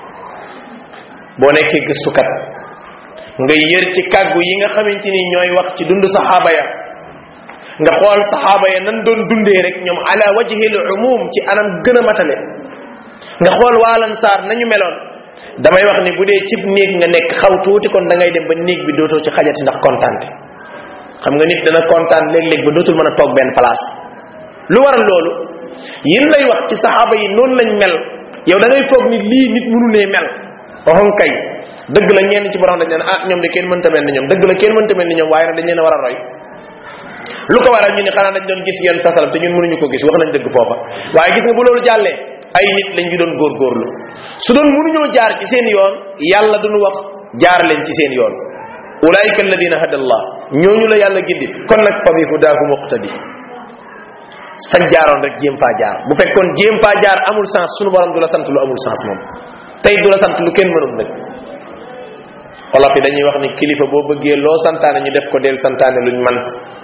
[SPEAKER 1] boo nekkee gëstukat nga yër ci kàggu yi nga xamante ni ñooy wax ci dund saxaaba ya nga xool saxaaba ya nan doon dundee rek ñoom ala wajhil umum ci anam gën a matale nga xool waalan saar nañu meloon damay wax ni bu dee cib néeg nga nekk xaw tuuti kon da ngay dem ba néeg bi dootoo ci xajati ndax kontaante xam nga nit dana kontaan léeg-léeg ba dootul mën a toog benn place lu waral loolu yin lay wax ci saxaaba yi noonu lañ mel yow da ngay foog ni lii nit mënu nee mel waxoon kay dëgg la ñenn ci borom dañ naan ah ñoom de kenn mënta mel ni ñoom dëgg la kenn mënta mel ni ñoom waaye nag dañ leen a war a roy lu ko waral ñu ni xanaa dañ doon gis yenn sasalam te ñun mënuñu ko gis wax nañ dëgg foofa waaye gis nga bu loolu jàllee ay nit lañ ñu doon góorgóorlu su doon mënuñoo jaar ci seen yoon yàlla duñu wax jaar leen ci seen yoon ulaika alladina hada allah ñooñu la yàlla gindi kon nag fa bi hudaahu muqtadi fañ jaaroon rek jéem faa jaar bu fekkoon jéem faa jaar amul sens sunu borom du la sant lu amul sens moom tey du la sant lu kenn mënul nag olof yi dañuy wax ni kilifa boo bëggee loo santaane ñu def ko del santaane luñ man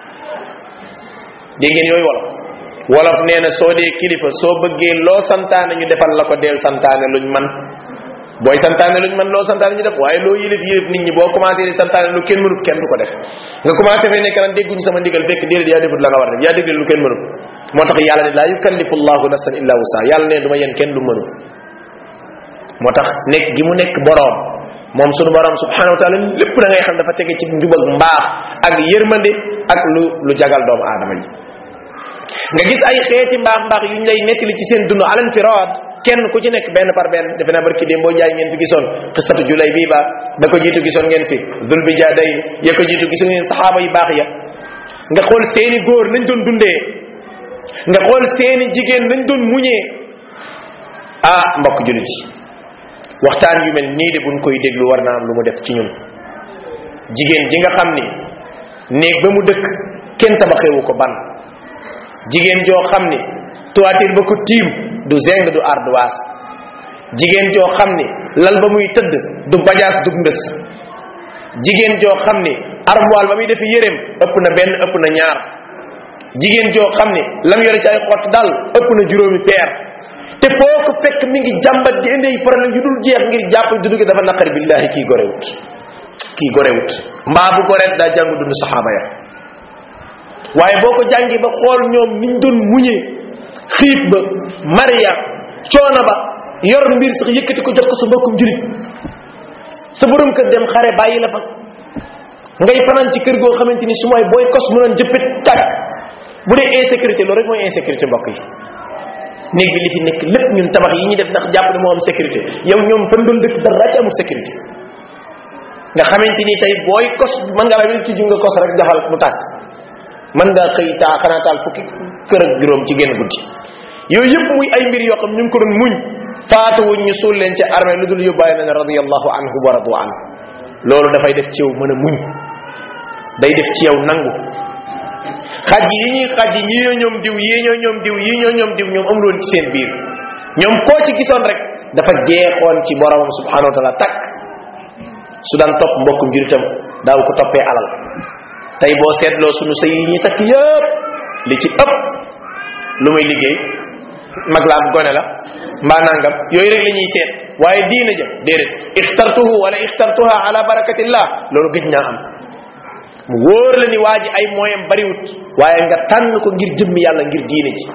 [SPEAKER 1] dégg ngeen yooyu wolof wolof nee na soo dee kilifa soo bëggee loo santaane ñu defal la ko del santaane luñ man booy santaane luñ man loo santaane ñu def waaye loo yilif yilif nit ñi boo commencé di santaane lu kenn mënut kenn du ko def nga commencé fay nekk naan dégguñu sama ndigal fekk déedéet yaa defut la nga war def yaa déglu lu kenn mënut moo tax yàlla ne laa yukallifu llahu nafsan illa wusa yàlla ne du ma yen kenn lu mënut moo tax nekk gi mu nekk boroom moom sunu borom subhanahu wa taala lépp da ngay xam dafa tege ci njub ak mbaax ak yërmande ak lu lu jagal doomu aadama yi nga gis ay xeeti mbaax mbaax yu ñu lay nettali ci seen dund alan firad kenn ku ci nekk benn par benn defe naa barki démb boo jaay ngeen fi gisoon xisatu julay bii ba ba ko jiitu gisoon ngeen fi dul bi jaadayn ya ko jiitu gisoon ngeen saxaaba yu baax ya nga xool seeni góor nañ doon dundee nga xool seeni jigéen nañ doon muñee ah mbokk julit yi waxtaan yu mel nii de buñ koy déglu war naa am lu mu def ci ñun jigéen ji nga xam ni néeg ba mu dëkk kenn tabaxewu ko ban jigéen joo xam ni toiture ba ko tiim du zeng du ardoise jigéen joo xam ni lal ba muy tëdd du bajaas du ndës jigéen joo xam ni armoire ba muy defi yéreem ëpp na benn ëpp na ñaar jigéen joo xam ni lam yore ci ay xott dal ëpp na juróomi peer te foo ko fekk mi ngi jàmbat di indi ay problème yu dul jeex ngir jàpp dundu gi dafa naqari billahi kii gorewut kii gorewut mbaa bu goreet daa jàngu dund saxaaba ya waaye boo ko jàngi ba xool ñoom niñ doon muñee xiit ba maria coono ba yor mbir sax yëkkati ko jox ko sa mbokkum julit sa borom kër dem xare bàyyi la fa ngay fanaan ci kër goo xamante ni su mooy booy kos mu doon jëppit tàkk bu dee insécurité loolu rek mooy insécurité mbokk yi néeg bi li fi nekk lépp ñun tabax yi ñuy def ndax jàpp ne moo am sécurité yow ñoom fan doon dëkk dara ci amul sécurité nga xamante ni tey booy kos mën nga la wel tijju nga kos rek jaxal mu tàkk mën nga xëy taa xanaa taal fukki kër ak juróom ci genn guddi yooyu yëpp muy ay mbir yoo xam ñu ngi ko doon muñ faatu wuñ ñu suul leen ci armée lu dul yóbbaale na ne radiallahu anhu wa radu an loolu dafay def ci yow mën a muñ day def ci yow nangu xaj yi ñuy xaj yi ñii ñoo ñoom diw yii ñoo ñoom diw yii ñoo ñoom diw ñoom amul woon ci seen biir ñoom koo ci gisoon rek dafa jeexoon ci boromam subhanahu wa taala takk su daan topp mbokkum juritam daaw ko toppee alal tey boo seetloo sunu sëy yi ñuy takk yëpp li ci ëpp lu muy liggéey mag la am gone la mbaa nangam yooyu rek la ñuy seet waaye diina ja déedéet ixtartuhu wala ixtartuha ala barakatillah loolu gëj naa am mu wóor la ni waa ji ay moyam bariwut waaye nga tànn ko ngir jëmmi yàlla ngir diine ji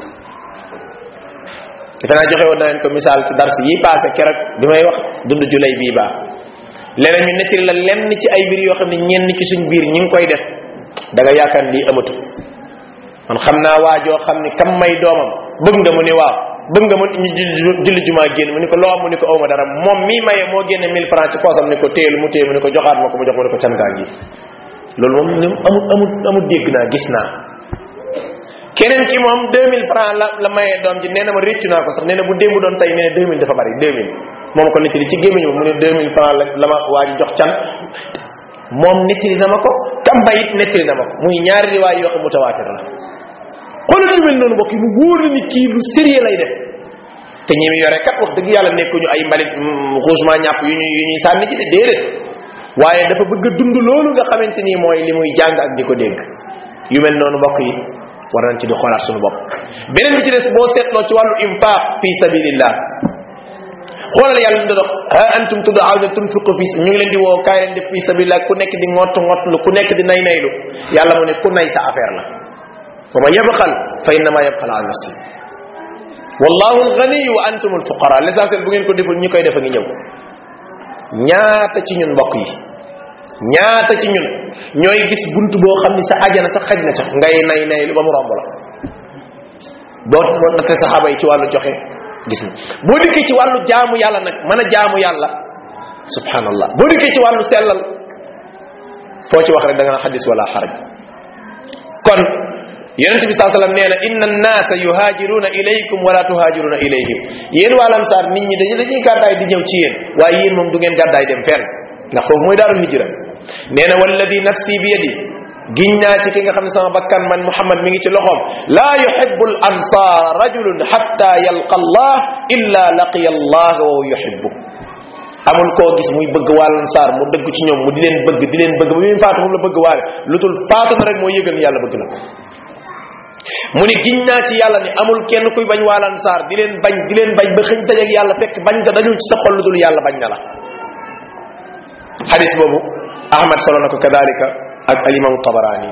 [SPEAKER 1] defe naa joxe woon na leen ko misaal ci dars yi passé keroog bi may wax dund julay bii baa leneen ñu nettali la lenn ci ay mbir yoo xam ne ñenn ci suñ biir ñi ngi koy def da nga yaakaar lii amatu man xam naa waajoo xam ni kam may doomam bëgg nga mu ni waaw bëgg nga mu ñu julli jumaa génn mu ni ko loo am mu ni ko awma dara moom mii maye moo génne 1000 francs ci poosam ni ko téelu mu téye mu ni ko joxaat ma ko mu jox mu ni ko cangaa gi loolu moom ni amul amul amul dégg naa gis naa keneen ki moom 2000 francs la la mayee doom ji nee na ma réccu naa ko sax nee na bu démb doon tey nee na 2000 dafa bari 2000 moom ko nettali ci gémmiñ ba mu ne 2000 francs la la ma waa ji jox can moom nettali na ma ko kamba it nettali na ma ko muy ñaari riwaay yoo xam mutawaatir la xoolal lu mel noonu mbokk yi mu wóor la ni kii lu sérieux lay def te ñi mu yore kat wax dëgg yàlla nekkuñu ay mbalit xuusement ñàpp yu ñuy yu ñuy sànni ci de déedéet waaye dafa bëgg a dund loolu nga xamante ni mooy li muy jàng ak di ko dégg yu mel noonu mbokk yi war nañ ci di xoolaat suñu bopp beneen bi ci des boo seetloo ci wàllu infaq fi sabilillah xoolal yàlla ñu dox ha antum tud'auna tunfiqu fi ñu ngi leen di woo kaay leen def fi sabilillah ku nekk di ngott ngott lu ku nekk di nay naylu yàlla mu ne ku nay sa affaire la wa man yabxal fa innama yabxal an nafsi wallahu alghani wa antum alfuqara l'essentiel bu ngeen ko deful ñi koy def a ngi ñëw ñaata ci ñun mbokk yi ñaata ci ñun ñooy gis bunt boo xam ni sa ajana sa xaj na ca ngay nay nay lu ba mu romb la boo boo natte saxaaba yi ci wàllu joxe gis na boo dikkee ci wàllu jaamu yàlla nag mën a jaamu yàlla subhanallah boo dikkee ci wàllu sellal foo ci wax rek da nga na xadis wala xaraj kon yonente bi saa sallam nee na inna annaasa yuhaajiruna ilaykum wala tuhaajiruna ilayhim yéen waa lansaar nit ñi dañu dañuy gàddaay di ñëw ci yéen waaye yéen moom du ngeen gàddaay dem fenn ndax foofu mooy daarul hijra nee na walladi nafsi bi yadi giñ naa ci ki nga xam ne sama bakkan man muhammad mi ngi ci loxoom laa yuhibbu al ansaar rajulun hatta yalqa allah illa laqiya allah wa huwa yuhibbu amul koo gis muy bëgg waa lansaar mu dëgg ci ñoom mu di leen bëgg di leen bëgg ba muy faatu moom la bëgg waale lu dul faatu na rek moo yëgal ni yàlla bëgg na mu ni giñ naa ci yàlla ni amul kenn kuy bañ waa lansaar di leen bañ di leen bañ ba xëñ dajeeg yàlla fekk bañ nga dañul ci sa xol lu dul yàlla bañ na la xadis boobu ahmad solo na ko kadalika ak alimam tabarani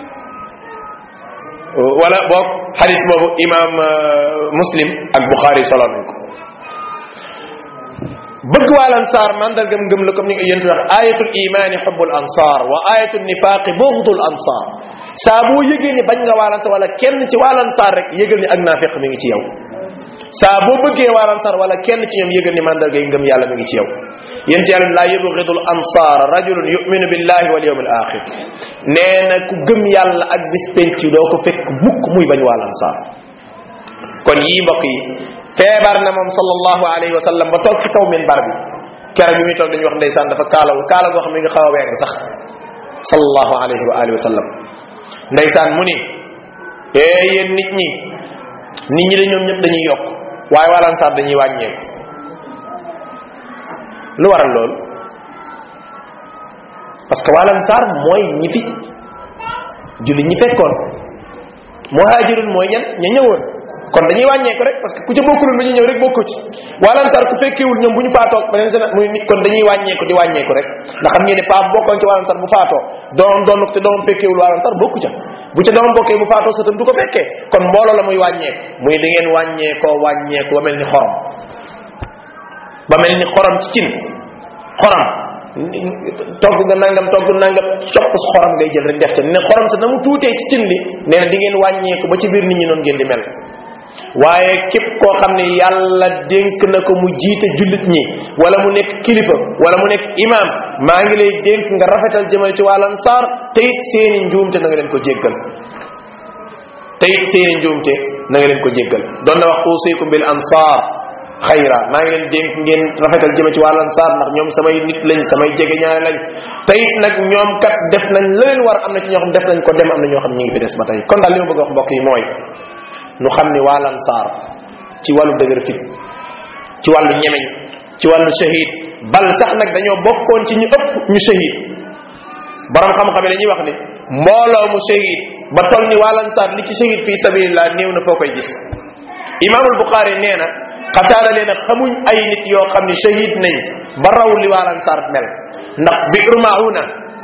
[SPEAKER 1] wala boog xadis boobu imam muslim ak buxaari solo nañ ko bëgg waa lansaar mandargam ngëm la comme ni nga yéen wax ayatul imani xubbul ansar wa ayatul nifaqi bughdul ansar saa boo yëgee ni bañ nga waa lansaar wala kenn ci waa lansaar rek yëgal ni ak naafiq mi ngi ci yow saa boo bëggee waa lansaar wala kenn ci ñoom yëgal ni mandarga yi ngëm yàlla mi ngi ci yow yéen ci yàlla laa yubghidul ansar rajulun yuminu billahi wal yawmil axir nee na ku gëm yàlla ak bis penc doo ko fekk mukk muy bañ waa lansaar kon yii mbokk yi feebar na moom sallallahu alayhi wa sallam ba toog ci kaw minbar bi keroog bi muy toog dañuy wax ndeysaan dafa kaalawu kaala goo xam ne nga xaw a weeg sax sallallahu alayhi wa alihi wa sallam ndeysaan mu ni ee yéen nit ñi nit ñi de ñoom ñëpp dañuy yokk waaye waa lansaar dañuy wàññeeku lu waral loolu parce que waa lansaar mooy ñi fi julli ñi fekkoon muhajirun mooy ñan ña ñëwoon kon dañuy wàññeeku rek parce que ku ca bokkul ba ñu ñëw rek bokku ci waa lansaar ku fekkeewul ñoom bu ñu faatoo beneen seen muy nit kon dañuy wàññeeku di wàññeeku rek ndax xam ngeen ne paa bokkoon ci waa lansaar bu faatoo doom doon te doom fekkeewul waa lansaar bokku ca bu ca doom bokkee bu faatoo sa tam du ko fekkee kon mbooloo la muy wàññeeku muy da ngeen wàññeekoo wàññeeku ba mel ni xorom ba mel ni xorom ci cin xorom togg nga nangam togg nangam copp xorom ngay jël rek def ca ne xorom sa na mu tuutee ci cin li nee na di ngeen wàññeeku ba ci biir nit ñi noonu ngeen di mel waaye képp koo xam ne yàlla dénk na ko mu jiite jullit ñi wala mu nekk kilifa wala mu nekk imam maa ngi lay dénk nga rafetal jëmale ci wàllan saar te it seeni njuumte na nga leen ko jéggal te it seeni njuumte na nga leen ko jéggal doon na wax usikum bil ansar xayra maa ngi leen dénk ngeen rafetal jëme ci wàllan saar ndax ñoom samay nit lañ samay jege ñaare lañ te it nag ñoom kat def nañ la leen war am na ci ñoo xam def nañ ko dem am na ñoo xam ñi ngi fi des ba tey kon daal li ma bëgg wax mbokk yi mooy nu xam ni waa lansaar ci wàllu dëgër fit ci wàllu ñemeñ ci wàllu shahid bal sax nag dañoo bokkoon ci ñu ëpp ñu shahid borom xam-xam yi dañuy wax ni mbooloo mu shahid ba toll ni waa lansaar li ci shahid fi sabilillah néew na foo koy gis imaamul buxaari nee na xataada nee na xamuñ ay nit yoo xam ni shahid nañ ba raw li waa lansaar mel ndax bi'ru mauna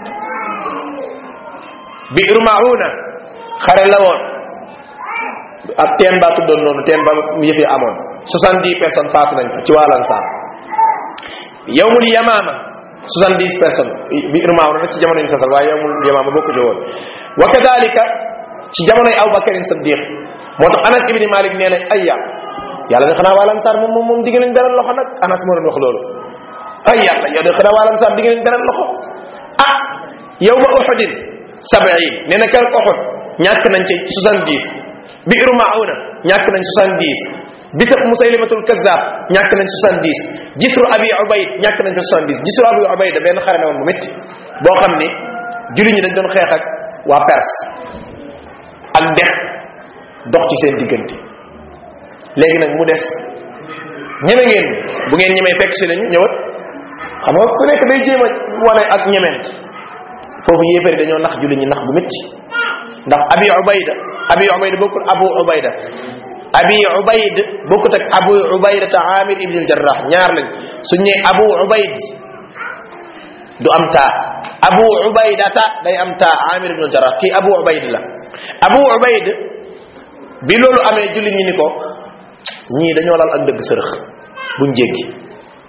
[SPEAKER 1] bi'ru mauna xare la woon ab teen baa tuddoon noonu teen ba yëf yi amoon soixante dix personnes faatu nañ fa ci waa lansaar yowmul yamaama soixante dix personnes bi irmaaw na nag ci jamono ñu sasal waaye yowmul yamaama bokku ci woon wa kadalika ci jamonoy aw bakarin saddiq moo tax anas ibni malik nee na ay ya yàlla ne xanaa waa lansaar moom moom moom digg nañ beral loxo nag anas moo doon wax loolu ay yàlla yow de xanaa waa lansaar digg nañ beral loxo ah yowma uxudin sabiin nee na keroog uxud ñàkk nañ ci soixante dix biiru mauna ñàkk nañ 70 bisab musaylimatul kazab ñàkk nañ 70 gisru abi ubayd ñàkk nañ ko 70 gisru abi ubayd benn xare la woon bu métti boo xam ni julli ñi dañ doon xeex ak waa perse ak dex dox ci seen diggante léegi nag mu des ñeme ngeen bu ngeen ñemee fekk si lañu ñëwat xam nga ku nekk day jéem a wane ak ñemeent foofu yéefari dañoo nax julli ñi nax bu métti ndax abi ubayda abi ubayda bokkul abu ubayda abi ubayd bokkut ak abu ubayda ta amir ibn al jarrah ñaar lañ suñ ne abu ubayd du am taa abu ubayda ta day am taa amir ibn al jarrah kii abu ubayd la abu ubayd bi loolu amee julli ñi ni ko ñii dañoo lal ak dëgg sërëx buñ jéggi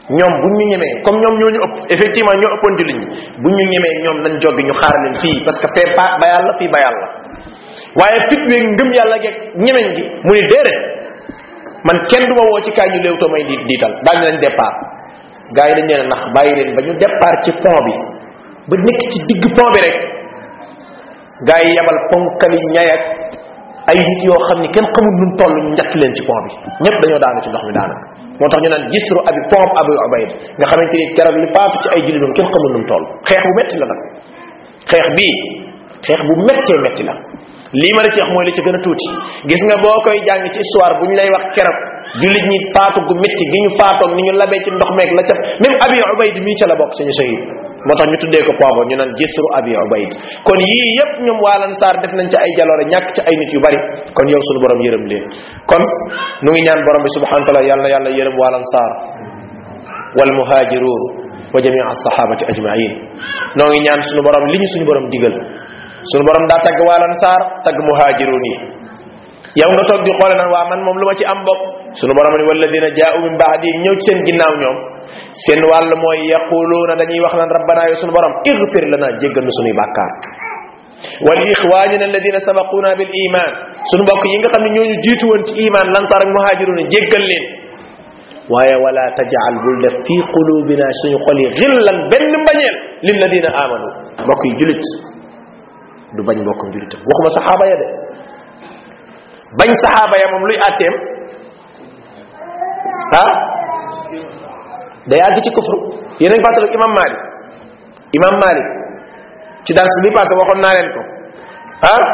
[SPEAKER 1] ñoom buñ ñu ñemee comme ñoom ñoo ñu ëpp effectivement ñoo ëppoon jullit ñi buñ ñu ñemee ñoom nañ joggi ñu xaar leen fii parce que fee ba ba yàlla fii ba yàlla waaye fit weeg ngëm yàlla geeg ñemeñ gi mu ni déedéet man kenn du ma woo ci kaay ñu léewtoo may di diital daal nañ départ gars yi dañ leen nax bàyyi leen ba ñu départ ci pont bi ba nekk ci digg pont bi rek gars yi yabal ponkali ñayak ay nit yoo xam ni kenn xamul nun toll ñu njatt leen ci pont bi ñëpp dañoo daanu ci ndox mi daanaka moo tax ñu naan gisru abi pont abu ubayd nga xamante ni keroog li faatu ci ay julli doon kenn xamul nun toll xeex bu metti la nag xeex bii xeex bu mettee metti la lii ma la ci wax mooy li ci gën a tuuti gis nga boo koy jàng ci histoire bu ñu lay wax keroog jullit ñi faatu gu metti gi ñu faatoog ni ñu labee ci ndox meeg la ca même abi ubayd mii ca la bokk suñu shahid moo tax ñu tuddee ko poobo ñu naan gisru abi ubayd kon yii yépp ñoom waalan saar def nañ ci ay jaloore ñàkk ci ay nit yu bari kon yow suñu borom yërëm leen kon nu ngi ñaan borom bi subhanahu wa taala yàlla yàlla yërëm waalan saar wal muhajirun wa jamii as-sahabati ajmain noo ngi ñaan suñu borom li ñu suñu borom digal suñu borom daa tagg waalan saar tagg muhajirun yi yow nga toog di xoole naan waa man moom lu ma ci am bokk suñu borom ni walladina jaa'u min ba'di ñëw ci seen ginnaaw ñoom seen wàll mooy yaquluuna dañuy wax naan rabbana yow suñu borom igfir lana jéggal nu suñuy bàkkaar wal ixwanina alladina sabaquna bil iman suñu mbokk yi nga xam ne ñooñu jiitu woon ci iman lansaar ak muhajiruna jéggal leen waaye wala tajal bul def fi qulubina suñu xol yi xillan benn mbañeel lilladina amanu mbokk yi julit du bañ mbokkam julitam waxuma saxaaba ya de bañ saxaaba ya moom luy àtteem ah day àgg ci kufru yéen a ngi fàttaliku imam malik imam malik ci dars bi passé waxoon naa leen ko ah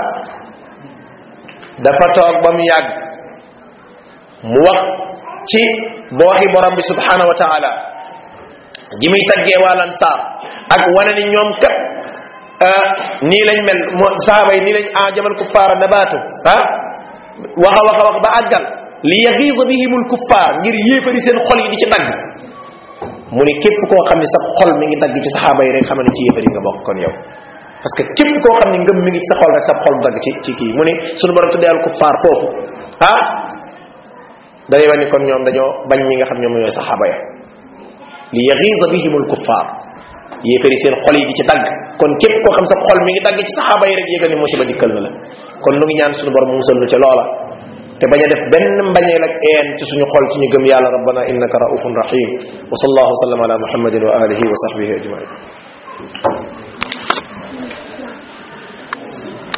[SPEAKER 1] dafa toog ba mu yàgg mu wax ci booxi borom bi subhanahu wa taala ji muy taggee waalan saar ak wane ni ñoom kat nii lañ mel mo saaba yi nii lañ ajamal kuffaara nabaatu ah wax a wax a wax ba àggal li yaxiisa bihimul kuffaar ngir yéefari seen xol yi di ci dagg mu ni képp koo xam ne sa xol mi ngi dagg ci saxaaba yi rek xam ne ci yéefari nga bokk kon yow parce que képp koo xam ne ngëm mi ngi ci sa xol rek sa xol dagg ci ci kii mu ni sunu borom tuddee al kuffaar foofu ah day wane kon ñoom dañoo bañ ñi nga xam ñoom ñooy saxaaba ya li yaxiisa bihimul kuffaar yéefari seen xol yi di ci dagg kon képp koo xam sa xol mi ngi dagg ci saxaaba yi rek yëgal ni musiba dikkal na la kon nu ngi ñaan sunu borom mu musal nu ca loola te bañ a def benn mbañeel ak een ci suñu xol ci ñu gëm yàlla rabbana innaka raufun rahim wa sallallahu wa sallam ala muhammadin wa alihi wa sahbihi ajmain